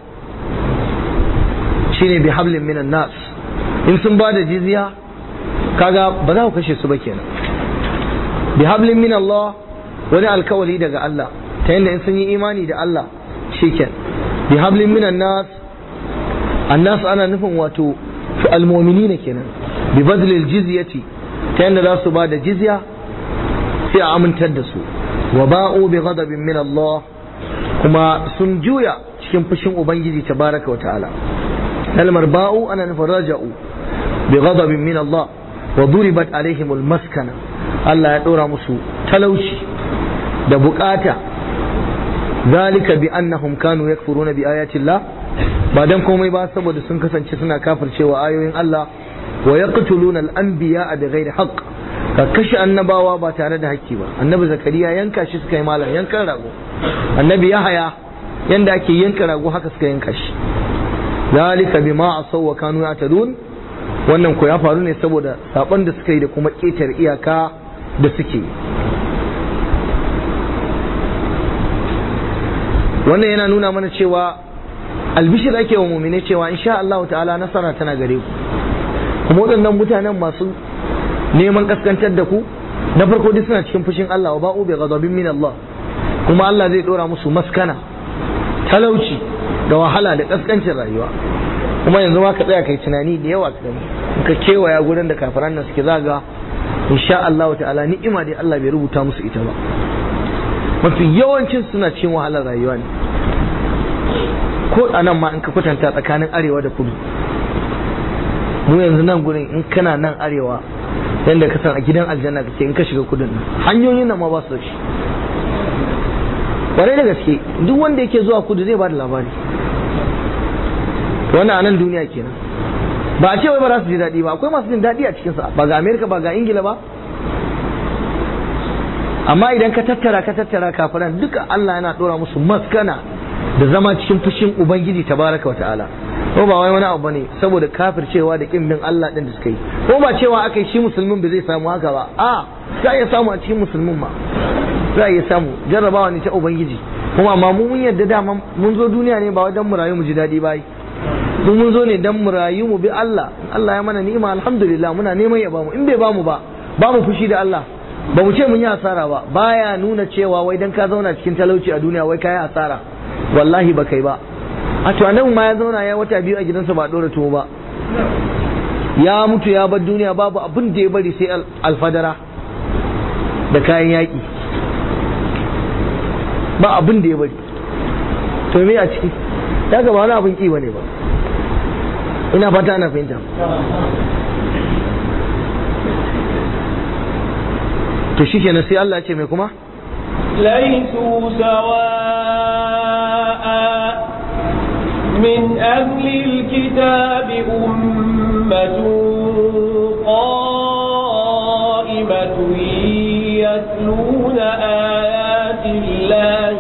shine bi hablin minan nas in sun ba da jizya kaga ba za ku kashe su ba kenan bi hablin min Allah wani alkawali daga Allah ta yadda in sun yi imani da Allah shiken bi hablin minan nas annas ana nufin wato fi almu'minina kenan bi badlil jizyati ta yadda za su ba da jizya sai a amintar da su wa ba'u bi ghadabin min Allah kuma sun juya cikin fushin ubangiji tabaraka wa ta'ala kalmar ba'u ana nufin raja'u bi ghadabin min Allah wa duribat alaihim maskana Allah ya dora musu talauci da bukata zalika bi annahum kanu yakfuruna bi ayati Allah ba dan komai ba saboda sun kasance suna kafircewa ayoyin Allah wa yaqtuluna al-anbiya bi ghairi haqq ka kashe annabawa ba tare da hakki ba annabi zakariya yanka shi suka yi malam yankan rago annabi yahaya yanda ake yanka rago haka suka yanka shi zalika bima asaw wa kanu yatadun wannan ko ya faru ne saboda saban da suka yi da kuma ƙetare iyaka da suke wannan yana nuna mana cewa albishir ake wa mumine cewa insha Allah ta'ala nasara tana gare ku kuma waɗannan mutanen masu neman kaskantar da ku na farko duk suna cikin fushin Allah wa ba'u bi ghadabin min Allah kuma Allah zai dora musu maskana talauci da wahala da kaskancin rayuwa kuma yanzu ma ka tsaya kai tunani da yawa ka gani ka kewaya gurin da kafiran nan suke zaga insha Allah ta'ala ni'ima dai Allah bai rubuta musu ita ba mafi yawancin suna cikin wahalar rayuwa ne ko a nan ma in ka kwatanta tsakanin arewa da kudu mu yanzu nan gurin in kana nan arewa yadda ka san a gidan aljanna kake in ka shiga kudin nan hanyoyin nan ma ba su da shi kwarai da gaske duk wanda yake zuwa kudu zai ba da labari wannan a nan duniya kenan ba a ce wai ba za su ji daɗi ba akwai masu jin daɗi a cikinsa ba ga amerika ba ga ingila ba amma idan ka tattara ka tattara kafiran duka allah yana ɗora musu maskana da zama cikin fushin ubangiji tabaraka wa ta'ala ko ba wai wani abu bane saboda kafircewa da kin bin Allah din da suka yi ko ba cewa aka yi shi musulmin ba zai samu haka ba a za iya samu a cikin musulmin ma za iya samu jarrabawa ne ta ubangiji kuma amma mu mun yadda dama mun zo duniya ne ba wajen mu rayu mu ji daɗi ba mu mun zo ne dan mu rayu mu bi Allah Allah ya mana ni'ima alhamdulillah muna neman ya bamu in bai bamu ba ba mu fushi da Allah ba mu ce mun yi hasara ba baya nuna cewa wai dan ka zauna cikin talauci a duniya wai kai hasara wallahi ba kai ba a to annabi ma ya zauna ya wata biyu a gidansa ba dora tuwo ba ya mutu ya bar duniya babu abin da ya bari sai alfadara da kayan yaƙi ba abin da ya bari to me a ciki ya gaba wani abin ƙi bane ba ina fata ana fahimta to shi kenan sai Allah ce mai kuma ليسوا سواء من أهل الكتاب أمة قائمة يتلون آيات الله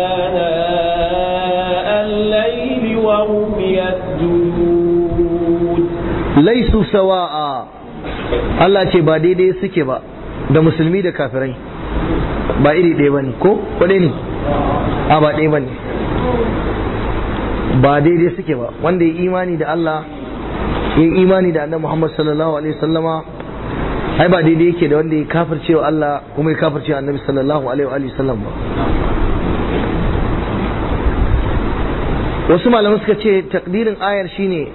آناء الليل وهم يسجدون laisu sawa'a Allah ce ba daidai suke ba da musulmi da kafirai ba iri ɗaya ba ne ko kwaɗe ne a ba ɗaya ba ne ba daidai suke ba wanda ya imani da Allah ya imani da annabi Muhammad sallallahu alaihi wasallama ai ba daidai yake da wanda ya kafircewa Allah kuma ya kafircewa annabi sallallahu alaihi wa sallam ba wasu malamai suka ce takdirin ayar shine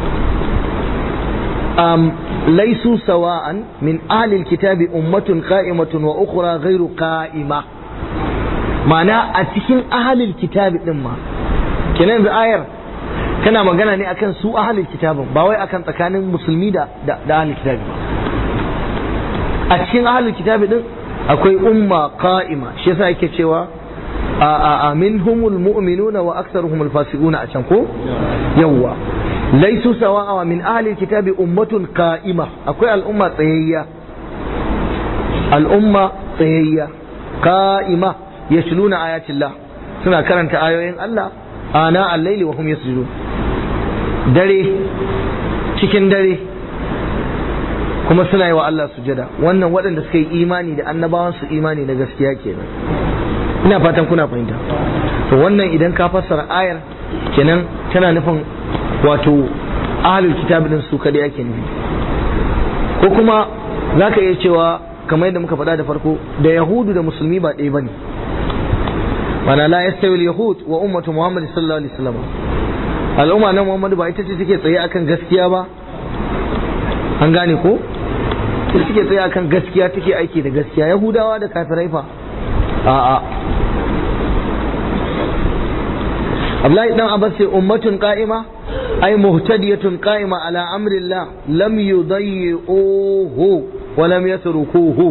um, laisu sawa'an min ahlil kitabi ummatun qa'imatun wa ukhra ghairu qa'ima ma'ana a cikin ahlil kitabi din ma kenan yanzu ayar tana magana ne akan su ahlil kitabin ba wai akan tsakanin musulmi da da, da ahlil kitabi ba a cikin ahlil kitabi din akwai umma qa'ima shi yasa yake cewa a a minhumul mu'minuna wa aktharuhumul fasiquna a can ko yawwa laisu sawa'a min ahli kitabi ummatun qa'ima akwai al'umma tsayayya al'umma tsayayya qa'ima yasluna ayatillah suna karanta ayoyin Allah ana al-laili wa hum yasjudun dare cikin dare kuma suna yi wa Allah sujada wannan waɗanda suka yi imani da annabawan su imani na gaskiya kenan ina fatan kuna fahimta to wannan idan ka fassara ayar kenan tana nufin wato ahlul kitab din su kadai ake nufi ko kuma zaka iya cewa kamar yadda muka faɗa da farko da yahudu da musulmi ba ɗaya bane mana la yastawi al-yahud wa ummatu muhammad sallallahu alaihi wasallam al'umma na muhammadu ba ita ce take tsaye akan gaskiya ba an gane ko ita take tsaye akan gaskiya take aiki da gaskiya yahudawa da kafirai fa a'a Abdullahi dan Abbas sai ummatun qa'ima ay muhtadiyatun qa'ima ala amrillah lam yudayyi'uhu wa lam yatrukuhu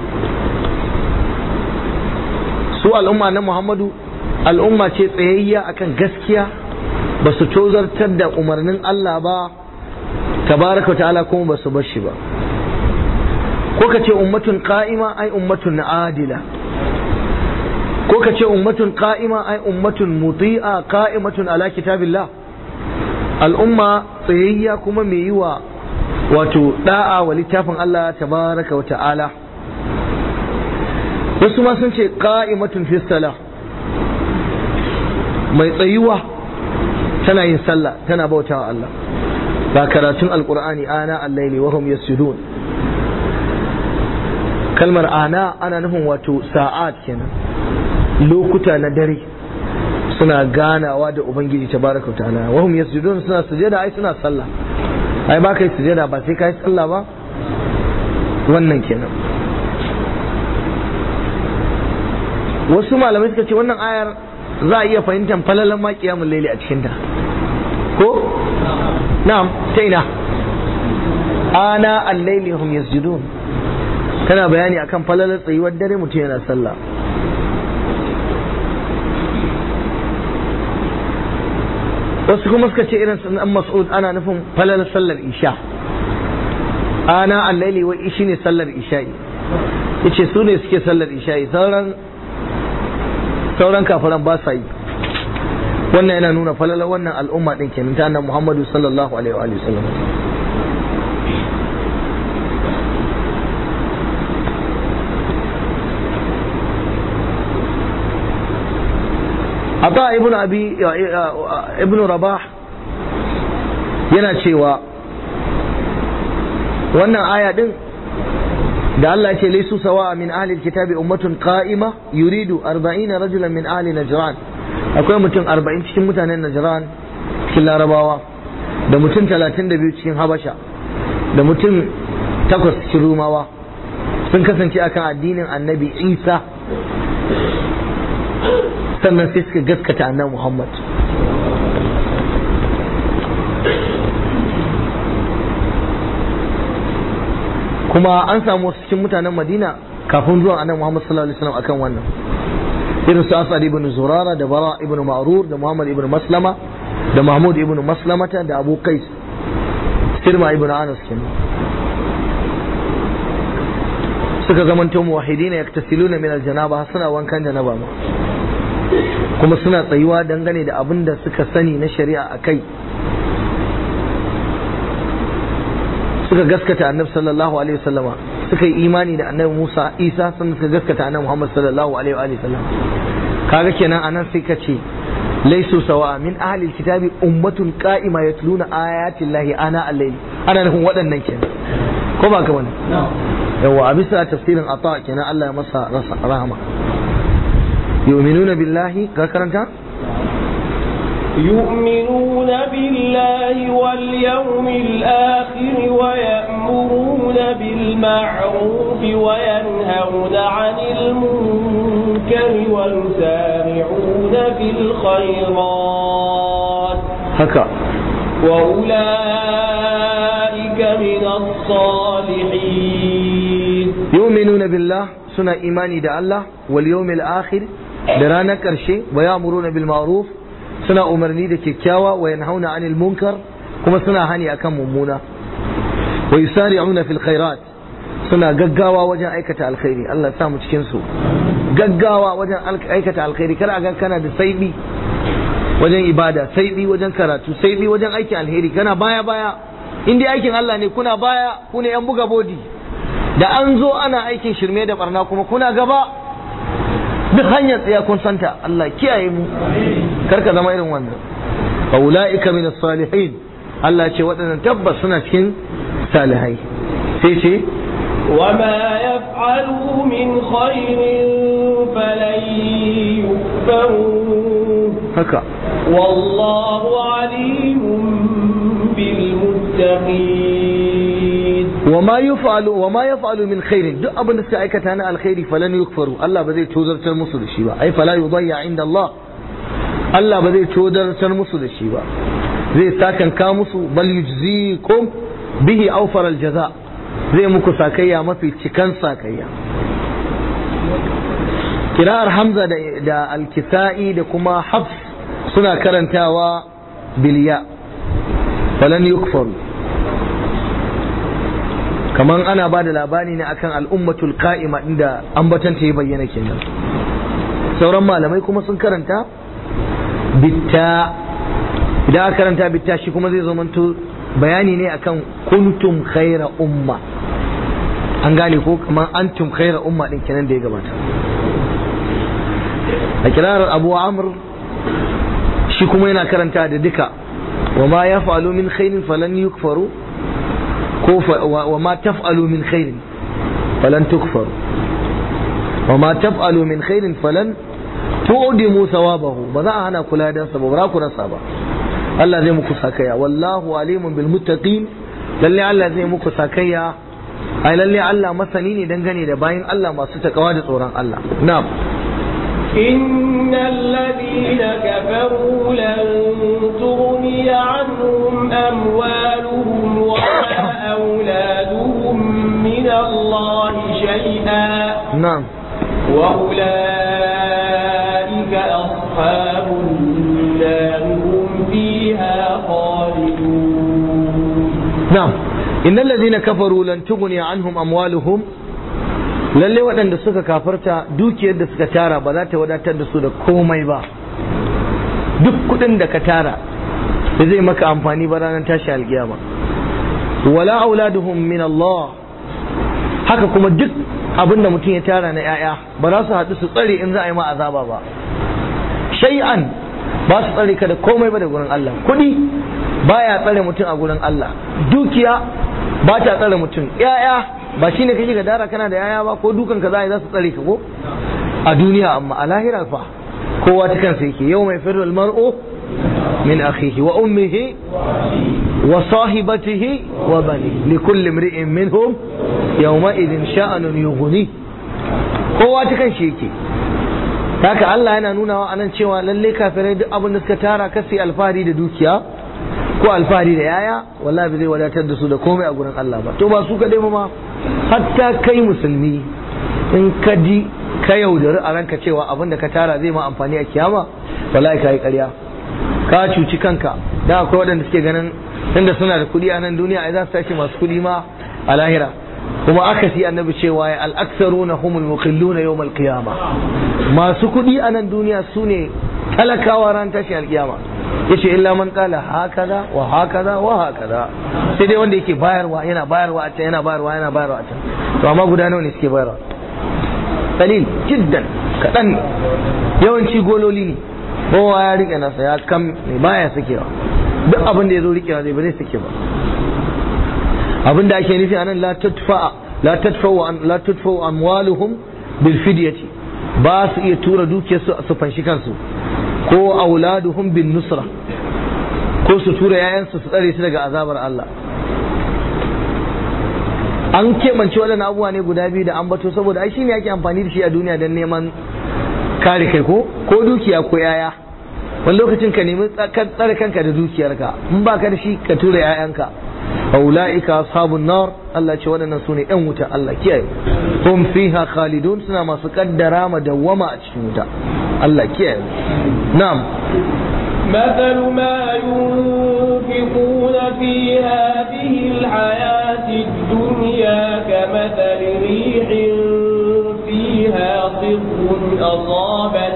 su al'umma na Muhammadu al'umma ce tsayayya akan gaskiya ba su tozartar da umarnin Allah ba tabaraka ta'ala kuma ba su bar shi ba ko ka ce ummatun qa'ima ay ummatun adila ko ka ce ummatun qa'ima ai ummatun muti'a qa'imatun ala kitabillah al'umma tsayayya kuma mai yi wa wato da'a wa littafin Allah tabaraka wa ta'ala wasu ma sun ce qa'imatun fi salah mai tsayuwa tana yin sallah tana bautawa Allah ba karatun alqur'ani ana al-laili wa hum yasjudun kalmar ana ana nufin wato sa'at kenan lokuta na dare suna ganawa da ubangiji tabaraka wa ta'ala wa hum yasjudun suna sujada ai suna sallah ai ba kai sujada ba sai kai sallah ba wannan kenan wasu malamai suka ce wannan ayar za a iya fahimtar falalan ma kiyamul laili a cikin ta ko na'am ta ina ana al-laili hum yasjudun tana bayani akan falalar tsayuwar dare mutum yana sallah wasu kuma suka ce irin sunan mas'ud ana nufin falalar sallar isha ana allaili wa ishi ne sallar isha'i yace su ne suke sallar isha'i sauran sauran kafiran ba sa yi wannan yana nuna falalar wannan al'umma din kenan ta annabi Muhammadu sallallahu alaihi wa sallam عطاء ابن ابي ابن رباح yana cewa wannan aya din da Allah ce laisu sawa min ahli kitabi ummatun qa'ima yuridu 40 rajulan min ahli najran akwai mutum 40 cikin mutanen najran cikin larabawa da mutum 32 cikin habasha da mutum takwas cikin rumawa sun kasance akan addinin annabi isa sannan sai suka gaskata annabi muhammad kuma an samu wasu cikin mutanen madina kafin zuwan annabi muhammad sallallahu alaihi wasallam akan wannan irin su asad ibn zurara da bara ibn ma'rur da muhammad ibn maslama da mahmud ibn maslamata da abu qais sirma ibn anas kenan suka zamanto muwahidina yaktasiluna min aljanaba suna wankan janaba ma kuma suna tsayuwa dangane da abin da suka sani na shari'a a kai suka gaskata annabi sallallahu alaihi wasallama suka yi imani da annabi Musa Isa sannan suka gaskata annabi Muhammad sallallahu alaihi wa sallam kaga kenan anan sai ka ce laisu sawa min ahli alkitabi ummatun qa'ima yatluna ayati llahi ana al-layl ana nufin waɗannan kenan ko ba ka bane yawa a bisa tafsirin ata kenan Allah ya masa rahama yu'minuna billahi ka karanta يؤمنون بالله واليوم الآخر ويأمرون بالمعروف وينهون عن المنكر ويسارعون في الخيرات haka وأولئك من الصالحين yu'minuna billah suna imani da Allah wal yawmil akhir da ranar karshe wa ya'muruna bil ma'ruf suna umarni da kyakkyawa wa yanhauna 'anil munkar kuma suna hani akan mummuna wa yusari'una fil khairat suna gaggawa wajen aikata alkhairi Allah ya sa mu cikin su gaggawa wajen aikata alkhairi kar a ga kana da saibi wajen ibada saibi wajen karatu saibi wajen aikin alheri kana baya baya in dai aikin Allah ne kuna baya ku ne yan buga bodi da an zo ana aikin shirme da barna kuma kuna gaba duk hanyar tsaya kun santa Allah kiyaye mu karka zama irin wannan fa ulaika min salihin Allah ce waɗannan tabbas suna cikin salihai sai ce وما يفعلوا من خير فلن يكفروه haka والله عليم بالمتقين وما يفعل وما يفعل من خير duk abin da suka aikata na alkhairi falan yukfaru Allah ba zai tozartar musu da shi ba ai fala yudayya inda Allah Allah ba zai tozartar musu da shi ba zai sakanka musu bal yujzikum bihi awfar aljaza zai muku sakayya mafi cikan sakayya kira'ar hamza da, da alkisa'i da kuma hafs suna karantawa biliya falan yukfaru kaman ana ba da labari ne akan al'ummatul qa'ima inda ambatanta ya bayyana kenan sauran malamai kuma sun karanta bitta idan aka karanta bitta shi kuma zai zamanto bayani ne akan kuntum khaira umma an gane ko kaman antum khaira umma din kenan da ya gabata a kirarar abu amr shi kuma yana karanta da duka wa ma yaf'alu min khairin falan yukfaru ko wa ma taf'alu min khairin falan tukfaru wa ma taf'alu min khairin falan tu'dimu thawabahu ba za a hana kula da sa ba ba ku rasa ba Allah zai muku sakaya wallahu alimun bil muttaqin lalle Allah zai muku sakaya ai lalle Allah masani ne dangane da bayin Allah masu takawa da tsoron Allah na'am إن الذين كفروا لن تغني عنهم أموالهم ولا أولادهم من الله شيئا na'am وأولئك أصحاب النار هم فيها خالدون na'am innal ladina kafaru lan tughni anhum amwaluhum lalle waɗanda suka kafarta dukiyar da suka tara ba za ta wadatar da su da komai ba duk kuɗin da ka tara ba zai maka amfani ba ranar tashi alkiyama wala auladuhum min Allah haka kuma duk abin da mutum ya tara na 'ya'ya ba za su haɗu su tsare in za a yi ma azaba ba shay'an ba su tsare ka da komai ba da gurin Allah kuɗi baya tsare mutum a gurin Allah dukiya ba ta tsare mutum yaya ba shine kake ga dara kana da yaya ba ko dukan ka za za su tsare ka ko a duniya amma a lahira fa kowa ta kansa yake yau mai firru mar'u min akhihi wa ummihi wa sahibatihi wa bani li kulli imri'in minhum yawma idin sha'anun yughni kowa ta kanshi yake haka Allah yana nuna wa anan cewa lalle kafirai duk abin da suka tara kasi alfahari da dukiya ko alfahari da yaya wallahi ba zai wadatar da su da komai a gurin Allah ba to ba su kadai ma hatta kai musulmi in ka ji ka yaudari a ranka cewa abin da ka tara zai ma amfani a kiyama wallahi ka yi ƙarya ka cuci kanka da akwai waɗanda suke ganin tunda suna da kuɗi a nan duniya ai za su tashi masu kuɗi ma a lahira kuma aka si annabi cewa ya al'aksaruna humul muqilluna yawmal qiyama masu kuɗi a nan duniya su ne talakawa ran tashi alkiyama yace illa man qala hakaza wa hakaza wa hakaza sai dai wanda yake bayarwa yana bayarwa a can yana bayarwa yana bayarwa a can to amma guda nawa ne suke bayarwa qalil jiddan kadan yawanci gololi ne kowa ya rike nasa ya kam ne baya sakewa duk abin da ya zo rikewa zai ba zai sake ba abin da ake nufi anan la tadfa la tadfa la tadfa amwaluhum bil fidyati ba su iya tura dukiyarsu su fanshi kansu ko auladuhum bin nusra ko su tura yayansu su tsare su daga azabar Allah an keɓance waɗannan abubuwa ne guda biyu da ambato saboda ai shine ake amfani da shi a duniya don neman kare kai ko ko dukiya ko yaya wani lokacin ka nemi tsare kanka da dukiyarka in ba ka da shi ka tura yayanka aula'ika ashabun nar Allah ce waɗannan su ne ɗan wuta Allah kiyaye hum fiha khalidun suna masu kaddara ma dawwama a cikin wuta Allah kiyaye na'am مثل ما ينفقون في هذه الحياة الدنيا كمثل ريح فيها صر أصابت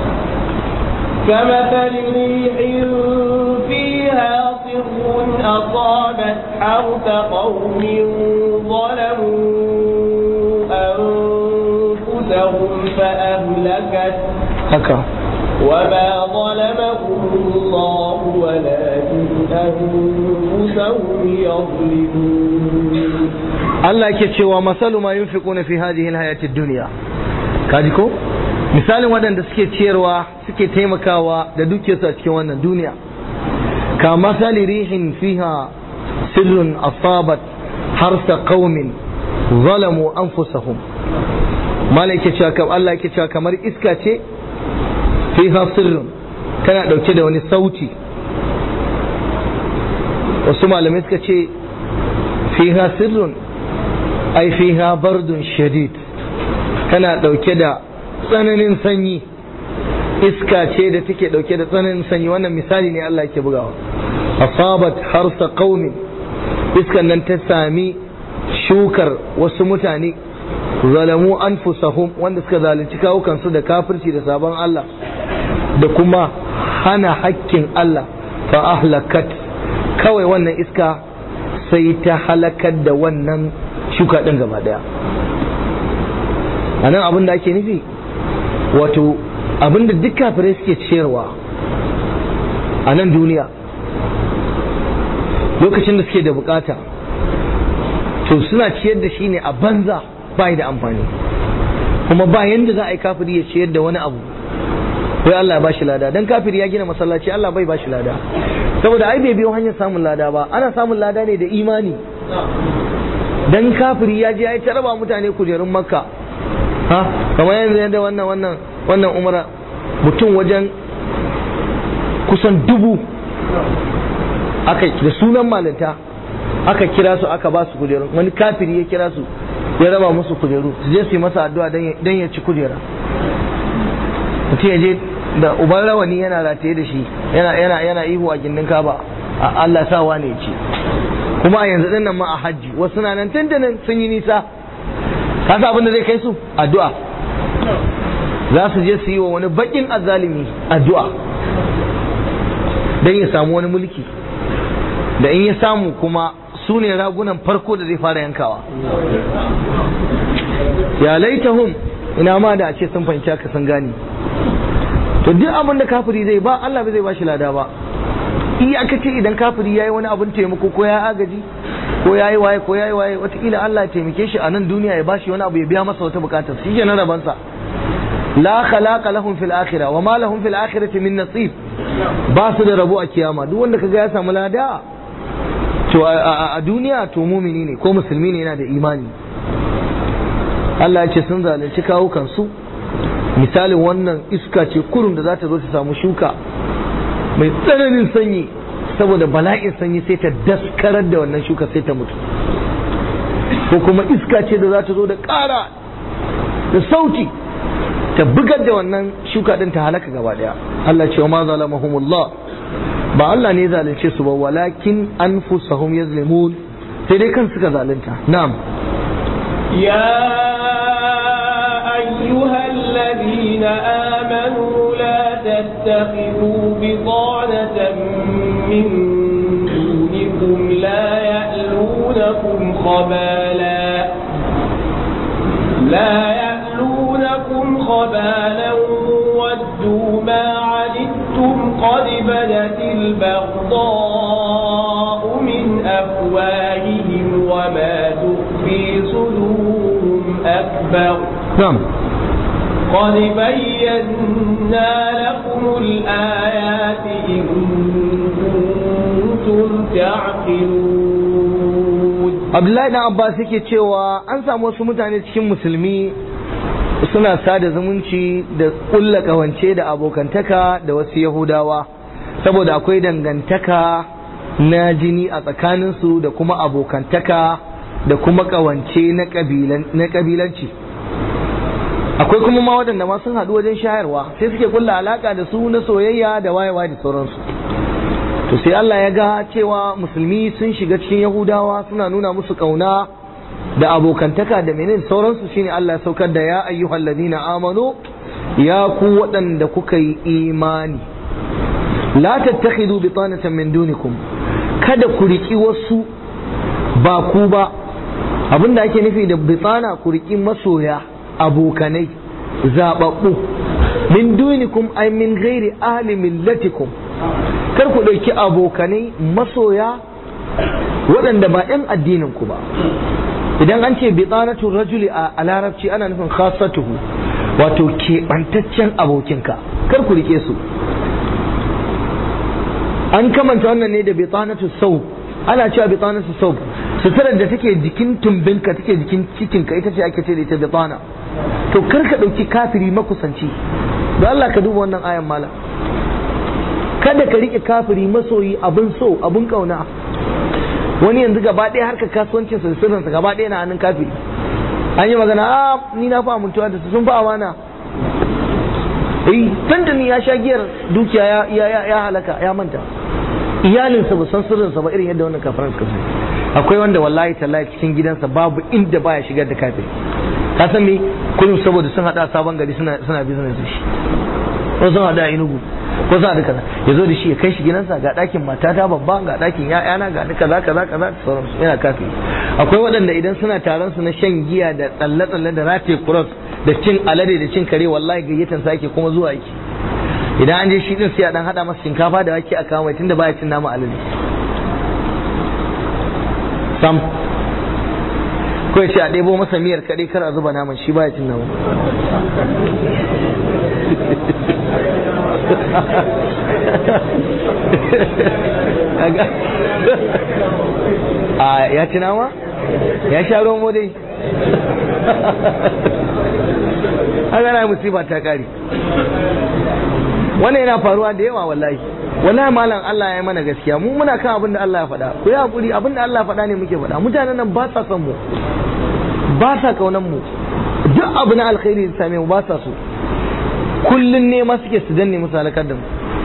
كمثل ريح فيها صر أصابت حرث قوم ظلموا أنفسهم فأهلكت haka وما ظلمهم الله ولكن أنفسهم يظلمون Allah yake cewa masalu ma yunfiquna fi hadhihi alhayati dunya kaji ko misalin waɗanda suke ciyarwa suke taimakawa da dukiyarsu a cikin wannan duniya ka masali rihin fiha sirrun asabat harsa qaumin zalamu anfusahum malai yake cewa kam Allah yake cewa kamar iska ce fiha sirrun tana dauke da wani sauti wasu malamai suka ce fiha sirrun ai fiha bardun shadid tana dauke da tsananin sanyi iska ce da take dauke da tsananin sanyi wannan misali ne Allah yake bugawa asabat harsa qaumin iskan nan ta sami shukar wasu mutane zalamu anfusahum wanda suka zalunci kawukansu da kafirci da sabon Allah da kuma hana hakkin Allah fa ahlakat kawai wannan iska sai ta halakar da wannan shuka ɗin gaba ɗaya a nan abin da ake nufi wato abin da duk kafirai suke ciyarwa a nan duniya lokacin da suke da bukata to suna ciyar da shi ne a banza ba da amfani kuma ba yanda za a yi kafiri ya ciyar da wani abu wai Allah ya bashi lada dan kafiri ya gina masallaci Allah bai bashi lada saboda ai bai biyo hanyar samun lada ba ana samun lada ne da imani dan kafiri ya je ya ta raba mutane kujerun makka ha kamar yanzu yadda wannan wannan wannan umara mutum wajen kusan dubu aka da sunan malinta aka kira su aka ba su kujerun wani kafiri ya kira su ya raba musu kujeru su je su yi masa addu'a dan ya ci kujera mutum ya je da uban rawani yana rataye da shi yana yana yana ihu a gindin kaba Allah sa wane ya ci kuma a yanzu dinnan ma a hajji wasu na nan tantanin sun yi nisa ka sa abin da zai kai su addu'a za su je su yi wa wani bakin azzalimi addu'a dan ya samu wani mulki da in ya samu kuma su ne ragunan farko da zai fara yankawa ya laitahum ina ma da a ce sun fahimci haka sun gane to duk abin da kafiri zai ba Allah bai zai ba shi lada ba iyakace idan kafiri yayi wani abin taimako ko ya agaji ko yayi waye ko yayi waye wataƙila Allah ya taimake shi a nan duniya ya bashi wani abu ya biya masa wata bukatar shi kenan rabansa la khalaqa lahum fil akhirah wa ma lahum fil akhirati min nasib ba su da rabo a kiyama duk wanda kaga ya samu lada to a duniya to mumini ne ko musulmi ne yana da imani Allah ya ce sun zalunci kawo kansu misalin wannan iska ce kurun da za ta zo ta samu shuka mai tsananin sanyi saboda bala'in sanyi sai ta daskarar da wannan shuka sai ta mutu ko kuma iska ce da za ta zo da ƙara da sauti ta bugar da wannan shuka din ta halaka gaba daya Allah ce wa ma zalamahumullah ba Allah ne zalunce su ba walakin anfusahum yazlimun sai dai kan suka zalunta na'am يا أيها الذين آمنوا لا تتخذوا بطانة من دونكم لا يألونكم خبالا لا يألونكم خبالا ودوا ما عنتم قد بدت البغضاء من أفواههم وما تخفي صدورهم أكبر na'am قد بينا لكم الآيات إن كنتم تعقلون Abdullahi dan Abbas yake cewa an samu wasu mutane cikin musulmi suna sada zumunci da kulla kawance da abokantaka da wasu Yahudawa saboda akwai dangantaka na jini a tsakaninsu da kuma abokantaka da kuma kawance na kabilanci akwai kuma ma waɗanda ma sun haɗu wajen shayarwa sai suke kulla alaka da su na soyayya da wayewa da sauransu to sai Allah ya ga cewa musulmi sun shiga cikin Yahudawa suna nuna musu kauna da abokantaka da menene sauransu shine Allah ya saukar da ya ayyuhal ladina amanu ya ku waɗanda kuka yi imani la tattakhidu bitanatan min dunikum kada ku riki wasu ba ku ba abinda ake nufi da bitana ku riki masoya abokanai zababbu min dunikum ay min ghairi ahli millatikum kar ku ɗauki abokanai masoya waɗanda ba 'yan addinin ku ba idan an ce bitsanatu rajuli a larabci ana nufin khasatuhu wato keɓantaccen abokinka kar ku rike su an kamanta wannan ne da bitsanatu sau ana cewa bitsanatu sau suturar da take jikin tumbinka take jikin cikinka ita ce ake ce da ita bitsana to kar ka ɗauki kafiri makusanci da Allah ka duba wannan ayan malam kada ka rike kafiri masoyi abin so abin kauna wani yanzu gaba ɗaya harkar kasuwancin sa sirrinsa gaba ɗaya na hannun kafiri an yi magana a ni na fa amintuwa da su sun fa amana eh tantani ya sha giyar dukiya ya ya ya halaka ya manta iyalinsa ba san sirrinsa ba irin yadda wannan kafiran suka sani akwai wanda wallahi tallahi cikin gidansa babu inda baya shigar da kafiri ka san me kullum saboda sun hada sabon gari suna suna business da shi ko sun hada inugu ko za a kaza ya zo da shi ya kai shi gidansa ga ɗakin matata babba ga ɗakin ya'yana ga kaza kaza kaza sauransu yana kafi akwai waɗanda idan suna taron su na shan giya da tsalle-tsalle da rataye cross da cin alade da cin kare wallahi gayyatan sa ake kuma zuwa yake idan an je shi din sai a dan hada masa shinkafa da wake a kawo mai tunda baya cin nama alade sam ko ya ce a ɗebo masa miyar kaɗai kar a zuba naman shi baya cin nama a ya ci nama ya sha ruwan modai haka na musiba ta kare wannan yana faruwa da yawa wallahi wallahi malam Allah ya mana gaskiya mu muna kan abin da Allah ya faɗa ku yi hakuri abin da Allah ya faɗa ne muke faɗa mutanen nan ba sa son mu ba sa kaunan mu duk abu na alkhairi da same mu ba sa so kullun ne ma suke su danne musu halakar da mu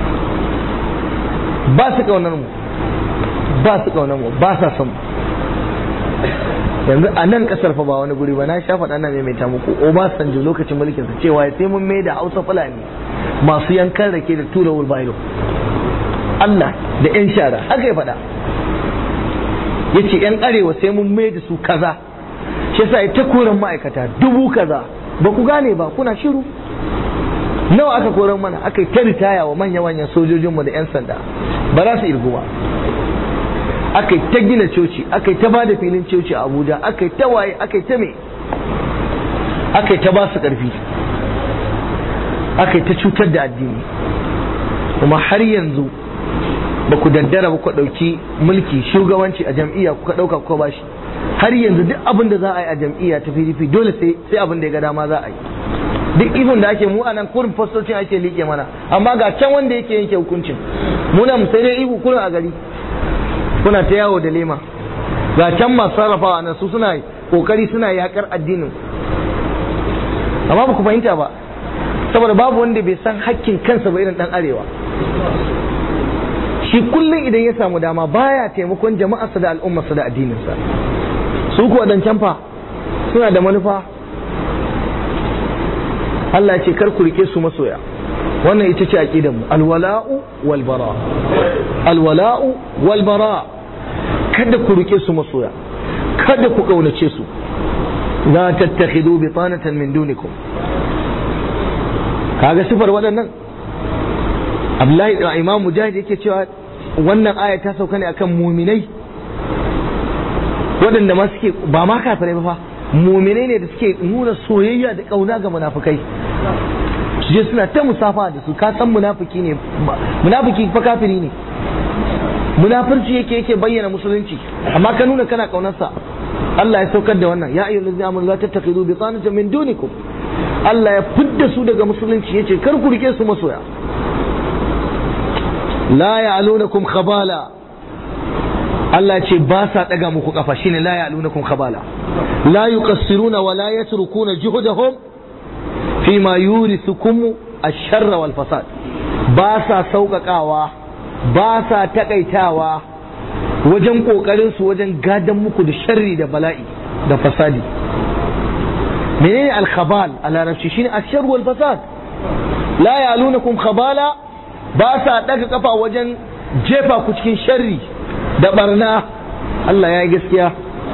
ba su kaunar mu ba su kaunar mu ba sa son mu yanzu a nan kasar fa ba wani guri ba na sha faɗa na maimaita muku Obasanjo lokacin mulkin sa cewa sai mun mai da Hausa Fulani masu yankan rake da tura wulbairo Allah da yan shara haka ya faɗa yace yan arewa sai mun mai da su kaza shi yasa ta koran ma'aikata dubu kaza ba ku gane ba kuna shiru nawa aka koran mana aka ta ritaya wa manya-manyan sojojinmu da 'yan sanda ba za su irgu ba aka ta gina coci aka ta ba da filin coci a abuja aka ta waye aka ta me aka ta ba su ƙarfi aka ta cutar da addini kuma har yanzu ba ku daddara ba ku ɗauki mulki shugabanci a jam'iyya kuka ɗauka kuka ba shi har yanzu duk abin da za a yi a jam'iyya ta pdp dole sai abin da ya ga dama za a yi duk ihun da ake mu a nan kurin fastocin ake liƙe mana amma ga can wanda yake yanke hukuncin muna mu sai dai ihu kurin a gari kuna ta yawo da lema ga can masu sarrafawa nan su suna kokari suna yakar addinin amma ba ku fahimta ba saboda babu wanda bai san hakkin kansa ba irin dan arewa shi kullum idan ya samu dama baya taimakon jama'arsa da al'ummarsa da addininsa su kuwa dan fa suna da manufa Allah ya ce kar ku rike su masoya wannan ita ce aqidar mu alwala'u wal bara alwala'u wal bara kada ku rike su masoya kada ku kaunace su la tattakhidu bitanatan min dunikum kaga sifar waɗannan Abdullahi da Imam Mujahid yake cewa wannan aya ta sauka ne akan muminai waɗanda ma suke ba ma kafirai ba fa muminai ne da suke nuna soyayya da ƙauna ga munafukai su je suna ta musafa da su ka san munafiki ne munafiki fa kafiri ne munafirci yake yake bayyana musulunci amma ka nuna kana ƙaunarsa Allah ya saukar da wannan ya ayyuhal ladzina amanu la tattakhidu bitanatan min dunikum Allah ya fidda su daga musulunci yace kar ku rike su masoya la ya'lunakum khabala Allah ce ba sa daga muku kafa shine la ya'lunakum khabala la yuqassiruna wa la yatrukuna juhdahum fima yurithukum ash-sharra wal fasad ba sa sauƙaƙawa ba sa takaitawa wajen ƙoƙarin su wajen gadan muku da sharri da bala'i da fasadi menene al-khabal a larabci shine ash-sharr wal fasad la ya'lunakum khabala ba sa daga kafa wajen jefa ku cikin sharri da barna Allah ya yi gaskiya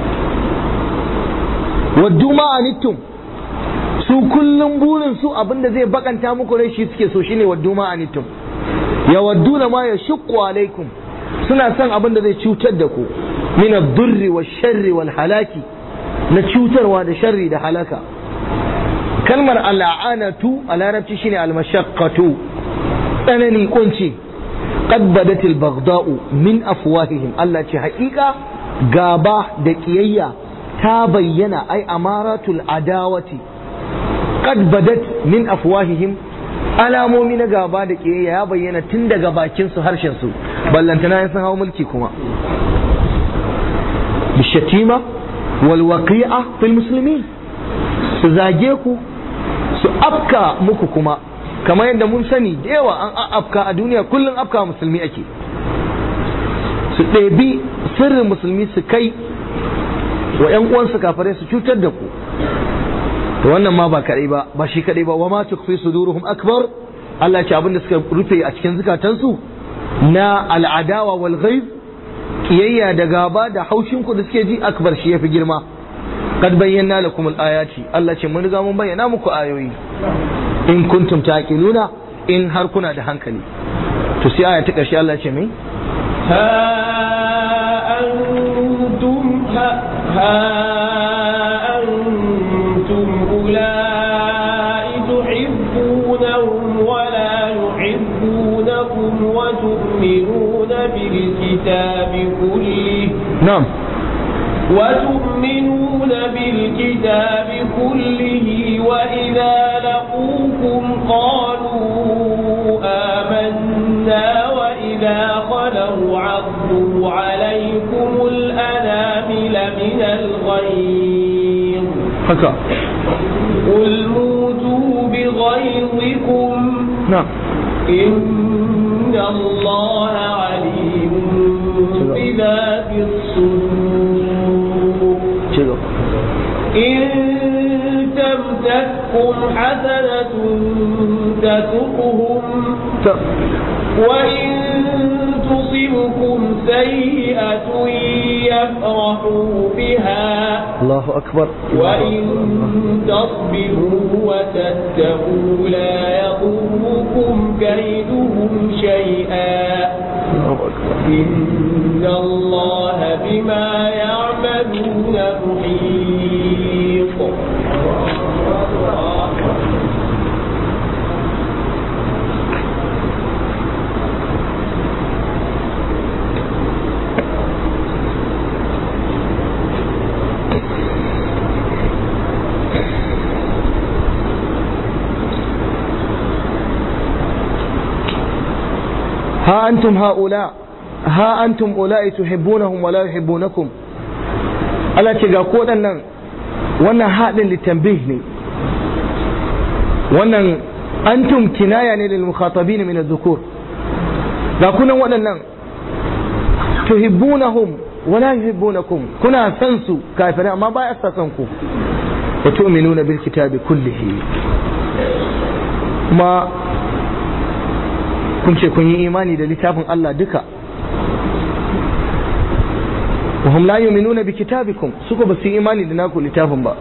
waddu ma'anittum su kullum burin su abinda zai bakanta muku rai shi suke so shine waddu ma'anittum ya waddu na ma ya shukku alaikum suna son abinda zai cutar da ku min ad-durri wa sharri wal halaki na cutarwa da sharri da halaka kalmar al'anatu a larabci shine al-mashaqqatu tsanani kunci qad badatil baghda'u min afwahihim Allah ce haƙiƙa gaba da ƙiyayya ta bayyana ai amaratul adawati qad badat min afwahihim alamomi na gaba da ƙiyayya ya bayyana tun daga bakin su harshen su ballantana sun hawo mulki kuma bishatima wal waqi'a fil muslimin su zage ku su afka muku kuma kamar yadda mun sani da yawa an afka a duniya kullum afka musulmi ake su ɗebi sirrin musulmi su kai wa ‘yan uwansu kafare su cutar da ku to wannan ma ba kaɗai ba ba shi kaɗai ba wa ma tukfi suduruhum akbar Allah ce abin da suka rufe a cikin zukatansu na al'adawa wal ghaib kiyayya da gaba da haushin ku da suke ji akbar shi yafi girma qad bayyana lakum al-ayati Allah ce mun riga mun bayyana muku ayoyi in kuntum taqiluna in har kuna da hankali to sai aya ta ƙarshe Allah ce mai ها أنتم ها, ها أنتم أولئك تحبونهم ولا يحبونكم وتؤمنون بالكتاب كله na'am وتؤمنون بالكتاب كله وإذا لقوكم قالوا آمنا وإذا خلوا عضوا عليكم الأنامل من الغيظ haka قل موتوا بغيظكم na'am إن الله عليم بذات الصدور ci gaba إن تمسككم حسنة تسؤهم ta وإن تصبكم سيئة يفرحوا بها Allahu akbar وإن تصبروا وتتقوا لا يضركم كيدهم شيئا إن الله بما يعملون محيط ها أنتم هؤلاء ها أنتم أولئك تحبونهم ولا يحبونكم Allah ce ga ko nan wannan haɗin litambih ne wannan antum kinaya ne lil mukhatabin min adh-dhukur ga kunan waɗannan tuhibbunahum wala yuhibbunakum kuna san su kafirai amma ba ya san ku wa tu'minuna bil kitabi kullihi kuma kun ce kun yi imani da littafin Allah duka wa hum la yu'minuna bi kitabikum suka ba su yi imani da naku littafin ba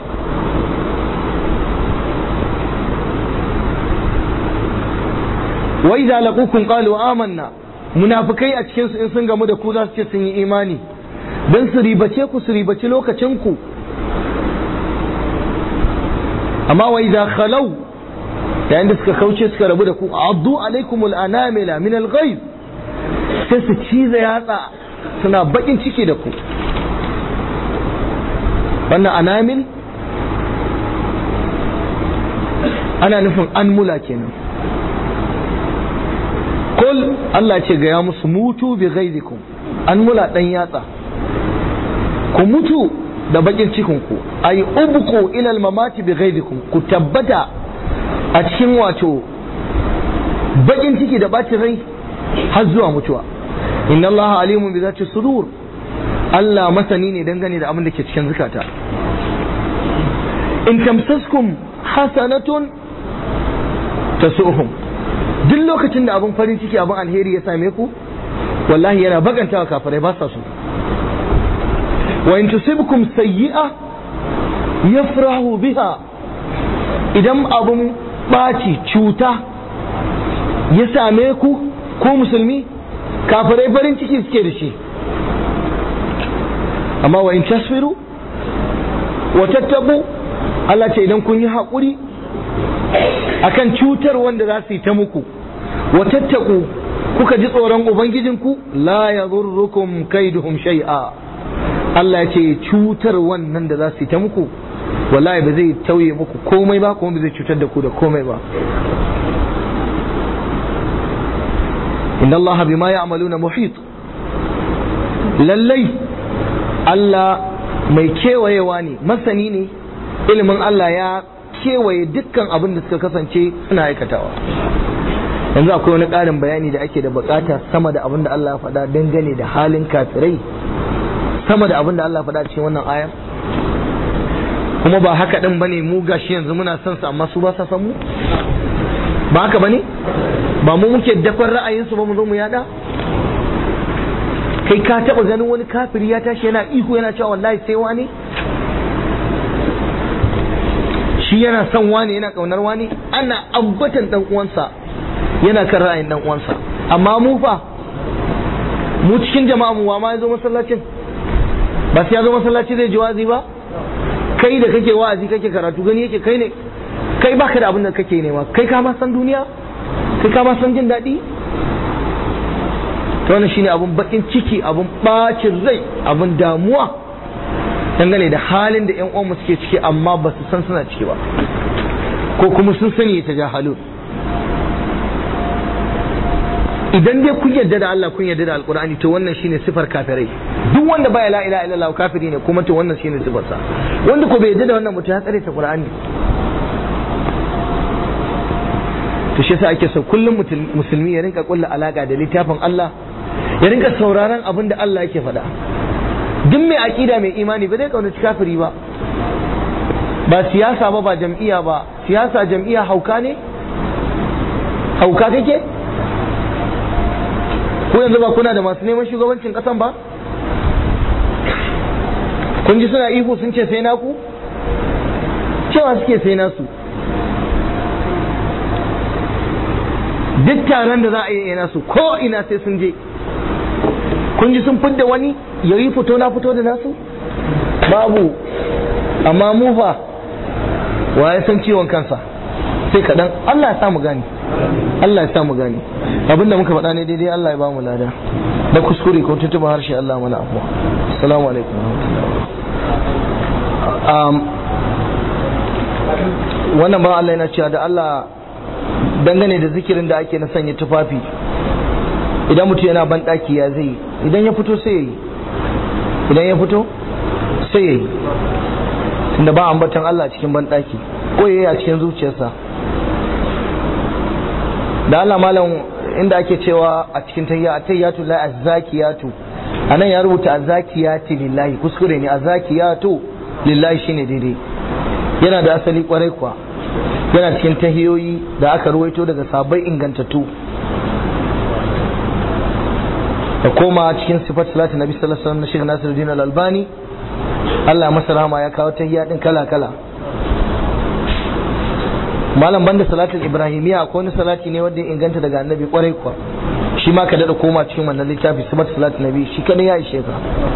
wa idza laqukum qalu amanna munafikai a cikin su in sun gamu da ku za su ce sun yi imani dan su ribace ku su ribaci lokacin ku amma wa idza khalaw yayin da suka kauce suka rabu da ku addu alaikumul anamila min al-ghayz sai su ciza yatsa suna bakin ciki da ku wannan anamil ana nufin an mula kenan kul Allah ce ga ya musu mutu bi ghaizikum an mula dan yatsa ku mutu da bakin cikin ku ay ubku ila al-mamati bi ghaizikum ku tabbata a cikin wato bakin ciki da bacin rai har zuwa mutuwa inna Allah alimun bi zati sudur Allah masani ne dangane da abin da ke cikin zukata in tamsaskum hasanatun tasuhum duk lokacin da abin farin ciki abin alheri ya same ku wallahi yana baganta wa kafirai ba sa so wa in tusibkum sayyi'a yafrahu biha idan abin ɓaci cuta ya same ku ko musulmi kafirai farin ciki suke da shi amma wa in tasfiru wa tattabu Allah ce idan kun yi haƙuri akan cutar wanda za su yi ta muku wa tattaku kuka ji tsoron ubangijinku la yadhurrukum kaiduhum shay'a Allah ya ce cutar wannan da za su yi ta muku wallahi ba zai tauye muku komai ba kuma ba zai cutar da ku da komai ba inna Allah bima ya'maluna muhit lallai Allah mai kewayewa ne masani ne ilimin Allah ya kewaye dukkan abin da suka kasance suna aikatawa yanzu akwai wani ƙarin bayani da ake da bukata sama da abin da Allah ya faɗa dangane da halin kafirai sama da abin da Allah ya faɗa cikin wannan ayar kuma ba haka din bane mu gashi yanzu muna son su amma su ba sa san mu ba haka bane ba mu muke dakon ra'ayin su ba mu zo mu yada kai ka taba ganin wani kafiri ya tashi yana iko yana cewa wallahi sai wani shi yana son wani yana kaunar wani ana ambatan dan uwansa yana kan ra'ayin dan uwansa amma mu fa mu cikin jama'a mu wa ma ya zo masallacin ba sai ya zo masallaci zai ji wazi ba kai da kake wa'azi kake karatu gani yake kai ne kai baka da abin da kake nema kai ka ma san duniya kai ka ma san jin daɗi to wannan shine abun bakin ciki abun bacin rai abun damuwa dangane da halin da ƴan uwanmu suke ciki amma ba su san suna ciki ba ko kuma sun sani ta jahalun idan dai kun yarda da Allah kun yarda da alkur'ani to wannan shine sifar kafirai duk wanda baya la ilaha illallah kafiri ne kuma to wannan shine sifar sa wanda ko bai yarda da wannan mutum ya tsare ta qur'ani to shi yasa ake so kullum musulmi ya rinka kulla alaka da littafin Allah ya rinka sauraron abin da Allah yake faɗa duk mai aqida mai imani ba zai kaunaci kafiri ba ba siyasa ba ba jam'iyya ba siyasa jam'iyya hauka ne hauka kake ko yanzu ba kuna da masu neman shugabancin kasan ba kun ji suna ihu sun ce sai naku cewa suke sai nasu duk taron da za a yi nasu ko ina sai sun je kun ji sun fidda wani yayi fito na fito da nasu babu amma mu fa wa ya san ciwon kansa sai kaɗan Allah ya samu gani Allah ya samu gani abinda muka faɗa ne daidai Allah ya ba mu lada da kuskure ko tuntuɓa harshe Allah mana afuwa assalamu alaikum um, wannan ba Allah yana cewa da Allah dangane da zikirin da ake na sanya tufafi idan mutum yana ban ɗaki ya zai idan ya fito sai ya yi idan ya fito sai ya yi tunda ba ambatan Allah cikin ban ɗaki ko ya yi a cikin zuciyarsa da Allah malam inda ake cewa a cikin tayya tayyatu la azzakiyatu anan ya rubuta azzakiyati lillahi kuskure ne azzakiyatu lillahi shine daidai yana da asali kwarai kuwa yana cikin tahiyoyi da aka ruwaito daga sabai ingantattu da koma cikin sifat salatu nabi sallallahu alaihi wasallam na Sheikh Nasiruddin Al-Albani Allah masa rahama ya kawo tahiyya din kala kala malam banda salatul ibrahimiyya akwai wani salati ne wanda ya inganta daga annabi kwarai kuwa shi ma ka dada koma cikin wannan littafi sifat salatul nabi shi kadai ya ishe ka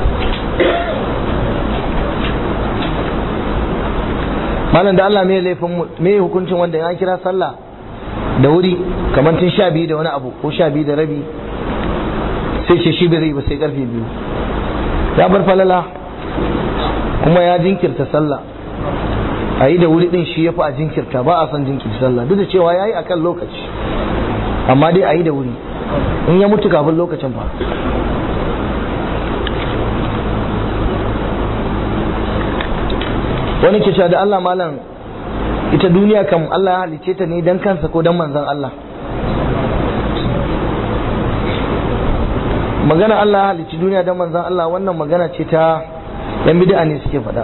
malam da Allah me laifin me hukuncin wanda ya kira sallah da wuri kamar tun sha biyu da wani abu ko sha biyu da rabi sai ce shi bai zai ba sai karfe biyu ya bar falala kuma ya jinkirta sallah a yi da wuri din shi ya fi a jinkirta ba a son jinkirta sallah duk da cewa ya yi a kan lokaci amma dai a yi da wuri in ya mutu kafin lokacin fa wani ke da Allah malam ita duniya kam Allah ya halice ta ne don kansa ko don manzan Allah magana Allah ya halicci duniya don manzan Allah wannan magana ce ta yan bid'a ne suke faɗa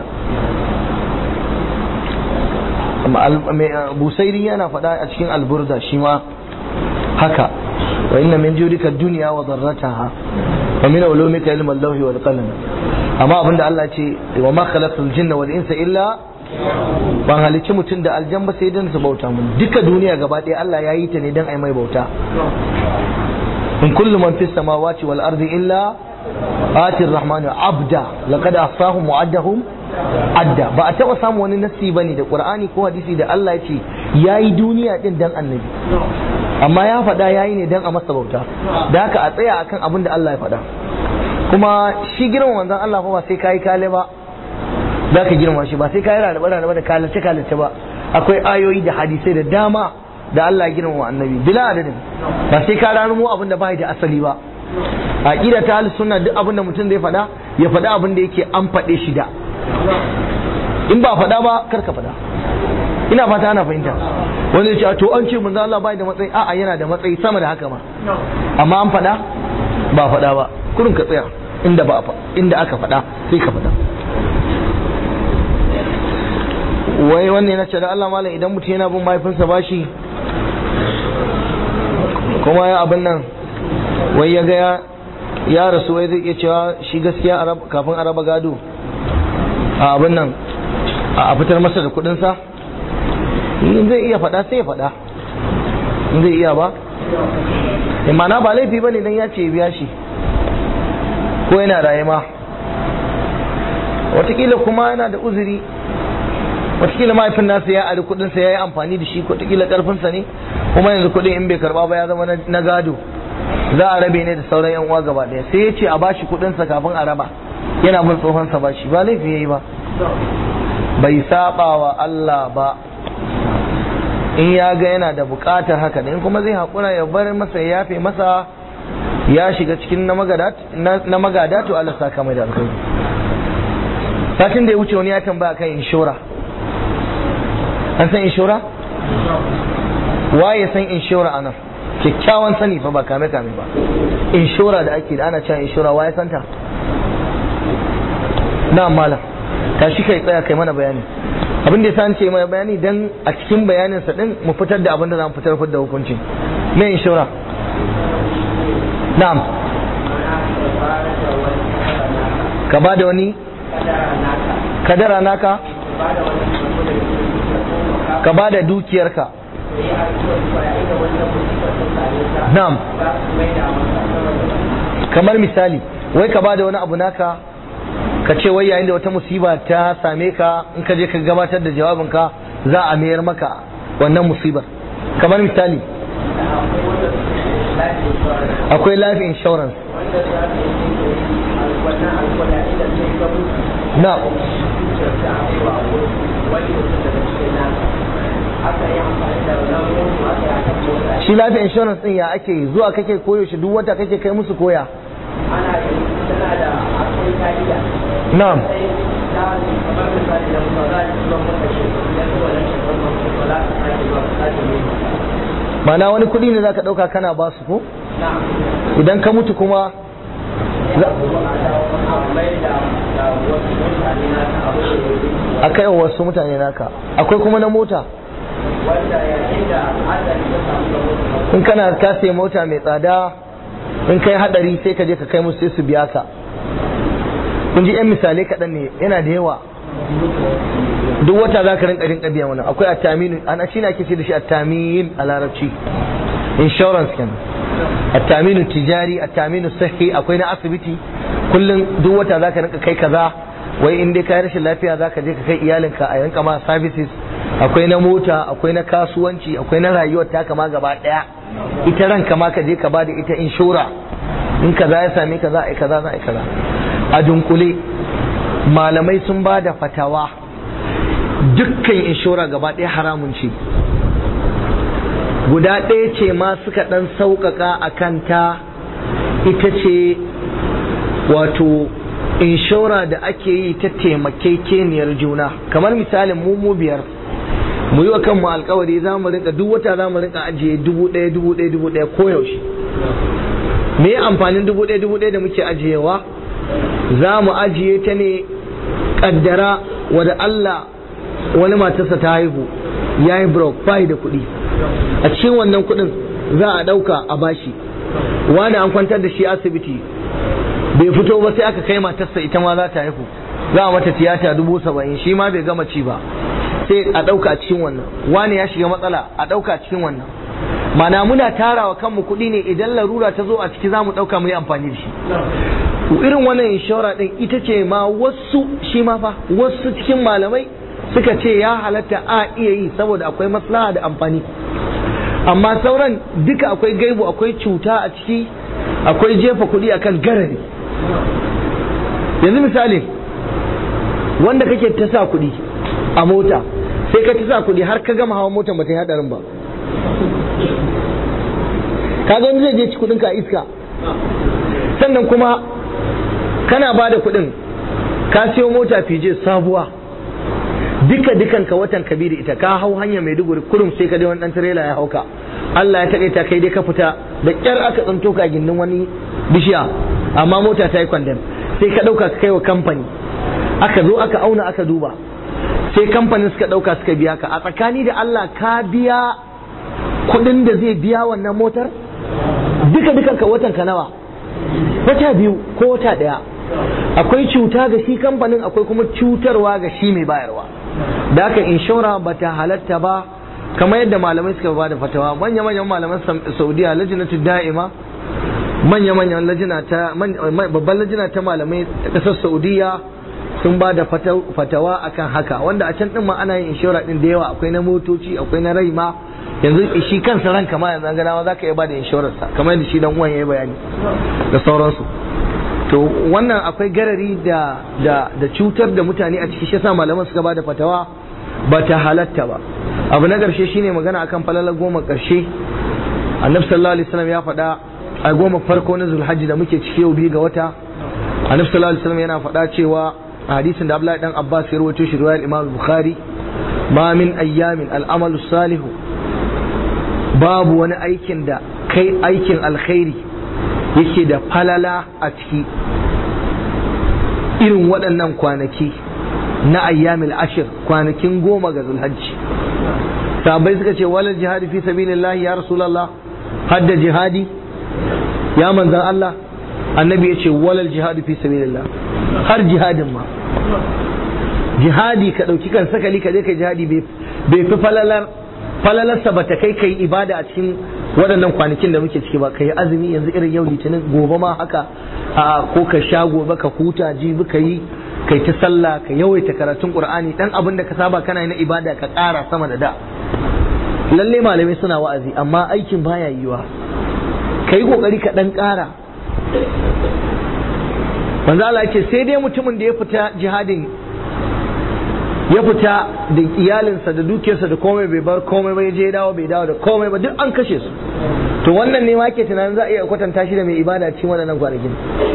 busairi yana faɗa a cikin alburda shi ma haka wa inna min jurika dunya wa darrataha wa min ulumika ilma al-lawhi wal qalam amma abinda Allah ce wa ma khalaqtul jinna wal insa illa ban halicci mutum da aljan ba sai dan su bauta mun duka duniya gaba ɗaya Allah ya yi ta ne dan ai mai bauta in kullu man fis samawati wal ardi illa ati ar-rahmanu abda laqad ahsahum wa addahum adda ba a taba samu wani nassi bane da qur'ani ko hadisi da Allah ya ce yayi duniya din dan annabi amma ya faɗa yayi ne dan a masa bauta da haka a tsaya akan abin da Allah ya faɗa kuma shi girma manzon Allah fa ba sai kai kale ba za ka girma shi ba sai kai rarraba rarraba da kalace kalace ba akwai ayoyi da hadisai da dama da Allah ya girma wa annabi bila adadin ba sai ka ranumo abin da bai da asali ba aqida ta ahlus sunna duk abin da mutum zai faɗa ya faɗa abin da yake an faɗe shi da in ba faɗa ba kar ka faɗa ina fata ana fahimta wanda ya ce to an ce manzo Allah bai da matsayi a'a yana da matsayi sama da haka ma amma an faɗa ba faɗa ba kurin ka tsaya inda ba inda aka faɗa sai ka faɗa wai wannan yana ce da Allah malam idan mutum yana bin mahaifinsa bashi kuma ya abin nan wai ya ga ya rasu wai zai iya cewa shi gaskiya kafin a raba gado a abin nan a fitar masa da kudinsa in zai iya faɗa sai ya faɗa in zai iya ba imana ba laifi ba ne don ya ce biya shi ko yana raye ma watakila kuma yana da uzuri watakila mahaifin nasa ya ari kudinsa ya yi amfani da shi watakila karfinsa ne kuma yanzu kudin in bai karba ba ya zama na gado za a rabe ne da sauran yan uwa gaba daya sai ya ce a bashi kudinsa kafin a raba yana bin tsohonsa ba shi ba laifi ya yi ba bai saba wa Allah ba in ya ga yana da bukatar haka in kuma zai haƙura ya bar masa ya yafe masa ya shiga cikin na magada to Allah saka mai da alkhairi satin da ya wuce wani ya tambaya kan inshora an san inshora waye san inshora a nan kyakkyawan sani fa ba kame kame ba inshora da ake da ana cewa inshora waye santa na malam tashi kai tsaya kai mana bayani abin da ya ce mai bayani dan a cikin bayanin sa din mu fitar da abin da za mu fitar da hukuncin me inshora na'am ka ba da wani kadara naka ka ba da dukiyarka na'am kamar misali wai ka bada wani abu naka ka ce wai yayin da wata musiba ta same ka in ka je ka gabatar da jawabinka za a mayar maka wannan musibar kamar misali akwai life insurance na shi life insurance din ya ake yi zuwa kake koyo shi duk wata kake kai musu koya na'am mana wani kuɗi ne za ka ɗauka kana ba su ko idan ka mutu kuma a kai wa wasu mutane naka akwai kuma na mota in kana ka sai mota mai tsada in kai hadari sai ka je ka kai musu sai su biya ka kun ji yan misalai kaɗan ne yana da yawa duk wata za ka rinka rinka biya wannan akwai attaminu ana shi ne ake ce da shi attamin a larabci insurance kenan attaminu tijari attaminu sahi akwai na asibiti kullum duk wata za ka rinka kai kaza wai in dai ka rashin lafiya za ka je ka kai iyalinka a yanka ma services akwai na mota akwai na kasuwanci akwai na rayuwar ta kama gaba daya ita ranka ma ka je ka bada ita inshora in kaza ya same ka za a yi kaza za a yi kaza a dunkule malamai sun ba da fatawa dukkan inshora gaba ɗaya haramun ce guda ɗaya ce ma suka ɗan sauƙaƙa a kanta ita ce wato inshora da ake yi ta taimakekeniyar juna kamar misalin mu mu biyar mu yi wa kanmu alkawari za mu rinka duk wata za mu rinka ajiye dubu ɗaya dubu ɗaya dubu ɗaya koyaushe me ya amfanin dubu ɗaya dubu ɗaya da muke ajiyewa za mu ajiye ta ne kaddara wadda Allah wani matarsa ta haihu ya yi brok bai da kuɗi a cikin wannan kuɗin za a ɗauka a bashi wani an kwantar da shi asibiti bai fito ba sai aka kai matarsa ita ma za ta haihu za a mata tiyata dubu saba'in shi ma bai gama ci ba sai a ɗauka a cikin wannan wani ya shiga matsala a ɗauka a cikin wannan mana muna tarawa kanmu kuɗi ne idan larura ta zo a ciki za mu ɗauka mu yi amfani da shi irin wannan inshora ɗin ita ce ma wasu shi ma fa wasu cikin malamai suka ce ya halatta a iya yi saboda akwai maslaha da amfani amma sauran duka akwai gaibu akwai cuta a ciki akwai jefa kuɗi akan garari yanzu misali wanda kake ta sa kuɗi a mota sai ka ta sa kuɗi har ka gama hawa motar bata yi hadarin ba kaga wani zai je ci kuɗin ka iska sannan kuma kana ba da kuɗin ka siyo mota fije sabuwa duka dukan ka watan ka bi da ita ka hau hanya mai duguri kurum sai ka dai wani dan tirela ya hauka Allah ya taƙaita kai dai ka fita da ƙyar aka tsinto ka gindin wani bishiya amma mota ta yi kwandam sai ka ɗauka ka kai wa kamfani aka zo aka auna aka duba sai kamfanin suka ɗauka suka biya ka a tsakani da Allah ka biya kuɗin da zai biya wannan motar duka dukan ka watan ka nawa wata biyu ko wata ɗaya akwai cuta ga shi kamfanin akwai kuma cutarwa ga shi mai bayarwa da haka inshora ba ta halatta ba kamar yadda malamai suka ba da fatawa manya manyan malaman saudiya lajinatu da'ima manya manyan lajina ta babban lajina ta malamai ta kasar saudiya sun ba da fatawa akan haka wanda a can din ma ana yin inshora din da yawa akwai na motoci akwai na rai ma yanzu shi kansa ranka ma yanzu ganawa za ka iya ba da inshorarsa kamar yadda shi dan uwan ya yi bayani da sauransu to wannan akwai garari da da da cutar da mutane a ciki shi yasa malaman suka bada fatawa ba ta halatta ba abu na karshe shine magana akan falala goma karshe annabi sallallahu alaihi wasallam ya faɗa a goma farko na zulhajji da muke ciki yau biyu ga wata annabi sallallahu alaihi wasallam yana faɗa cewa a hadisin da Abdullahi dan Abbas ya rawaito shi riwayar Imam Bukhari ma min ayyamin al'amalu salihu babu wani aikin da kai aikin alkhairi yake da falala a ciki irin waɗannan kwanaki na ayyamil ashir kwanakin goma ga zulhajji sahabbai suka ce walal jihadi fi sabilillah ya rasulullah hadda jihadi ya manzan Allah annabi ya ce walal jihadi fi sabilillah har jihadin ma jihadi ka ɗauki kan sakali ka je ka jihadi bai fi falalar falalarsa ba ta kai kai ibada a cikin waɗannan kwanakin da muke ciki ba ka yi azumi yanzu irin yau litinin gobe ma haka a ko ka sha gobe ka huta jibi ka yi kai ta sallah ka yawaita karatun qur'ani dan abin da ka saba kana yi na ibada ka ƙara sama da da lalle malamai suna wa'azi amma aikin baya yiwa ka yi kokari ka dan ƙara manzo Allah ya ce sai dai mutumin da ya fita jihadin ya fita da iyalinsa da dukiyarsa da komai bai bar komai ba ya je dawo bai dawo da komai ba duk an kashe su to wannan ne ma ke tunanin za a iya kwatanta shi da mai ibada cikin waɗannan kwanakin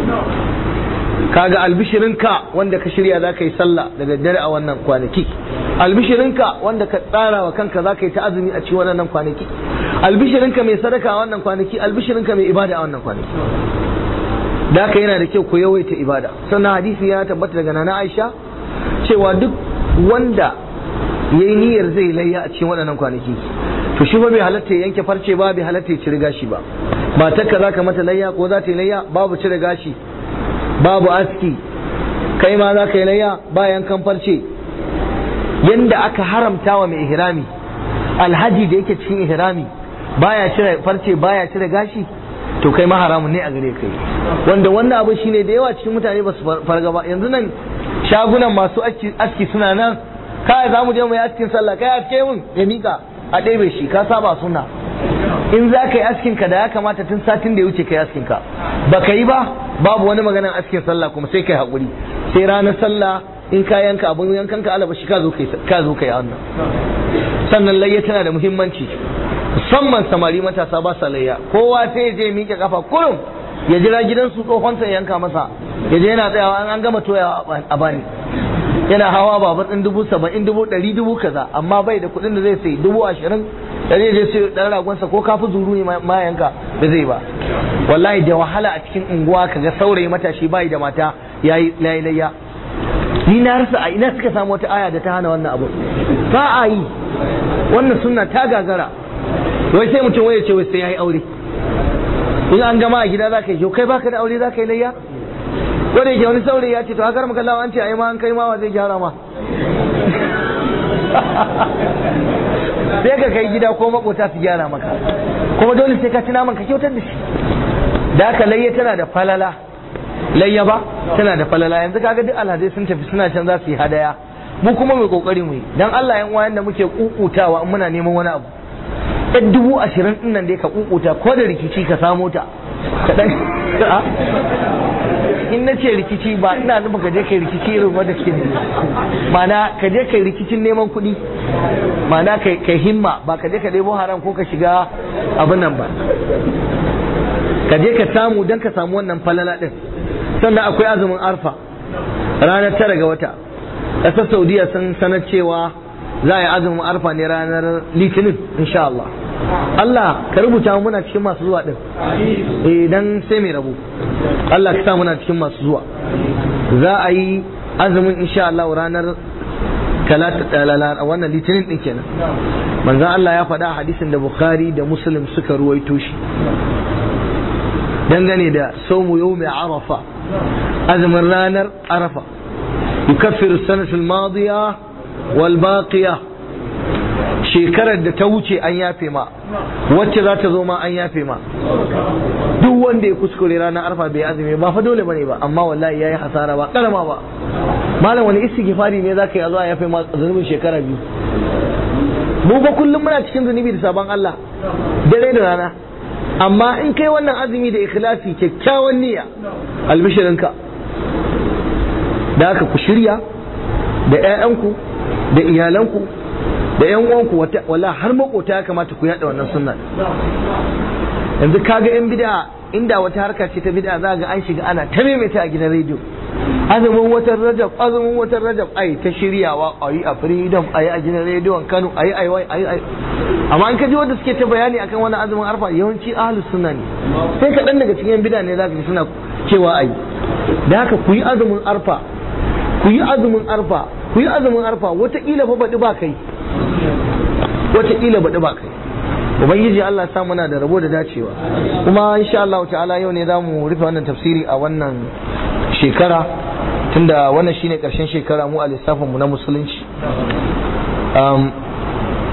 kaga albishirinka wanda ka shirya za ka yi sallah da daddare a wannan kwanaki albishirinka wanda ka tsara wa kanka za ka yi ta azumi a cikin waɗannan kwanaki albishirinka mai sadaka a wannan kwanaki albishirinka mai ibada a wannan kwanaki da haka yana da kyau ku yawaita ibada sannan hadisi ya tabbata daga nana Aisha cewa duk wanda ya yi niyyar zai layya a cikin waɗannan kwanaki to shi ba bai halatta ya yanke farce ba bai halatta ya cire gashi ba matarka za ka mata layya ko za ta yi layya babu cire gashi babu aski kai ma za ka yi layya ba yankan farce yanda aka haramta wa mai ihrami alhaji da yake cikin ihrami baya cire farce baya cire gashi to kai ma haramun ne a gare kai wanda wannan abu shine da yawa cikin mutane ba su farga ba yanzu nan shagunan masu aski suna nan kai za mu je mu yi askin sallah kai aske mun ya mika a ɗebe shi ka saba suna in za ka yi askin ka da ya kamata tun satin da ya wuce ka yi askin ka ba ka yi ba babu wani maganan askin sallah kuma sai kai haƙuri sai ranar sallah in ka yanka abin yankan ka alaba shi ka zo ka zo ka yi wannan sannan layya tana da muhimmanci musamman samari matasa ba sa layya kowa sai ya je miƙe kafa kurum ya jira gidansu tsohonsa ya yanka masa ya je yana tsayawa an gama toya a bani yana hawa babur ɗin dubu saba'in dubu ɗari dubu kaza amma bai da kuɗin da zai sai dubu ashirin da zai je sai ɗan ragonsa ko kafi zuru ne ma yanka da zai ba wallahi da wahala a cikin unguwa kaga saurayi matashi bai da mata yayi layya ni na rasa a ina suka samu wata aya da ta hana wannan abu ba a yi wannan sunna ta gagara wai sai mutum wai ya ce wai sai yayi aure in an gama a gida za ka yi kai baka da aure za ka yi layya ko da yake wani saurayi ya ce to haka maka lawa an ce ai ma an kai ma wa zai gyara ma sai ka kai gida ko makota su gyara maka kuma dole sai ka ci naman ka kyautar da shi da haka layya tana da falala layya ba tana da falala yanzu kaga duk alhazai sun tafi suna can za su yi hadaya mu kuma mai kokari mu yi dan Allah yan uwayen da muke kukutawa in muna neman wani abu ɗan dubu ashirin ɗin nan dai ka kukuta ko da rikici ka samo ta ka ɗan in na ce rikici ba ina nufin ka je kai rikici irin wanda ke ne mana ka je kai rikicin neman kuɗi mana kai himma ba ka je ka ɗebo haram ko ka shiga abin nan ba ka je ka samu don ka samu wannan falala ɗin sannan akwai azumin arfa ranar tara ga wata ƙasar saudiya sun sanar cewa za a yi azumin arfa ne ranar litinin insha Allah Allah ka rubuta muna cikin masu zuwa din eh dan sai mai rabu Allah ka sa muna cikin masu zuwa za a yi azumin insha Allah ranar talata wannan litinin din kenan manzo Allah ya faɗa hadisin da Bukhari da Muslim suka ruwaito shi dangane da saumu yawmi arafa azumin ranar arafa yukaffiru sanatu al-madiya wal baqiya shekarar da ta wuce an yafe ma wacce za ta zo ma an yafe ma duk wanda ya kuskure ranar arfa bai azumi ba fa dole bane ba amma wallahi yayi hasara ba karama ba malam wani istighfari ne zaka yi a zo a yafe ma zunubin shekara biyu mu ba kullum muna cikin zunubi da sabon Allah dare da rana amma in kai wannan azumi da ikhlasi kyakkyawan niyya albishirinka da haka ku shirya da 'ya'yanku da iyalanku da 'yan uwanku wala har makota ya kamata ku yada wannan sunna yanzu kaga 'yan bid'a inda wata harka ce ta bid'a za ga an shiga ana ta maimaita a gidan rediyo azumin watan rajab azumin watan rajab ai ta shiryawa ayi a freedom ayi a gidan rediyon kano ayi ayi ayi ayi amma an kaji wanda suke ta bayani akan wannan azumin arfa yawanci ahlus sunna ne sai kaɗan daga cikin bid'a ne zaka ji suna cewa ayi da haka ku yi azumin arfa ku yi azumin arfa ku yi azumin arfa wataƙila fa baɗi ba kai wataƙila baɗi ba kai ubangiji Allah sa muna da rabo da dacewa kuma insha Allah ta'ala yau ne zamu rufe wannan tafsiri a wannan shekara tunda wannan shine karshen shekara mu a lissafin mu na musulunci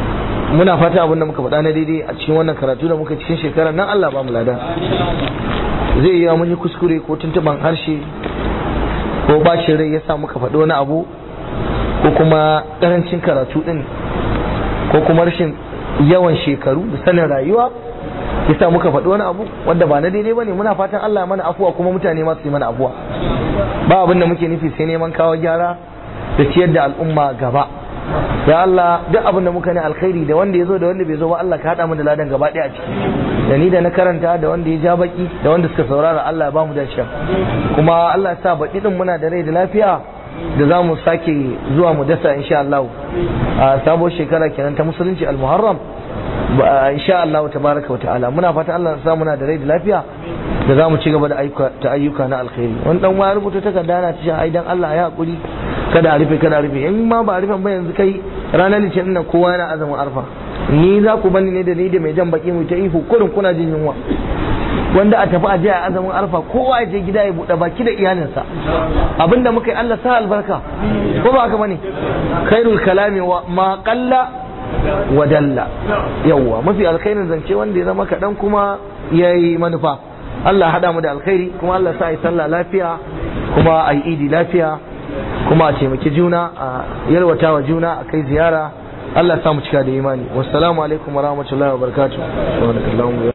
muna fata abin da muka faɗa na daidai a cikin wannan karatu da muka cikin shekarar nan Allah ba mu lada zai yi mun yi kuskure ko tuntuban harshe ko bacin rai ya sa muka faɗi wani abu ko kuma ƙarancin karatu ɗin ko kuma rashin yawan shekaru da sanin rayuwa ya sa muka faɗi wani abu wanda ba na daidai ba ne muna fatan Allah ya mana afuwa kuma mutane ma su yi mana afuwa ba abin da muke nufi sai neman kawo gyara da ciyar da al'umma gaba ya Allah duk abin da muka ne alkhairi da wanda ya zo da wanda bai zo ba Allah ka haɗa mu da ladan gaba ɗaya a ciki da ni da na karanta da wanda ya ja baki da wanda suka saurara Allah ya ba mu dace kuma Allah ya sa baɗi din muna da rai da lafiya da za mu sake zuwa mu dasa insha Allah a sabuwar shekara kenan ta musulunci al-muharram insha Allah tabaraka wa ta'ala muna fata Allah ya sa muna da rai da lafiya da za mu ci gaba da ta ayyuka na alkhairi wani dan waya rubuta takarda na ta ai dan Allah ya hakuri kada a rufe kada a rufe in ma ba a rufe ba yanzu kai ranar litinin nan kowa yana azumin arfa ni za ku bani ne da ni da mai jan baki mu ta ihu kurin kuna jin yunwa wanda a tafi a je a azumin arfa kowa ya je gida ya buɗe baki da iyalinsa abinda muka yi Allah sa albarka ko ba haka bane khairul kalami wa ma qalla wa dalla yawwa mafi alkhairin zance wanda ya zama kaɗan kuma yayi manufa Allah haɗa mu da alkhairi kuma Allah sa yi sallah lafiya kuma a yi idi lafiya kuma a taimaki juna a yalwata wa juna a kai ziyara Allah sa mu cika da imani wassalamu alaikum wa rahmatullahi wa barakatuh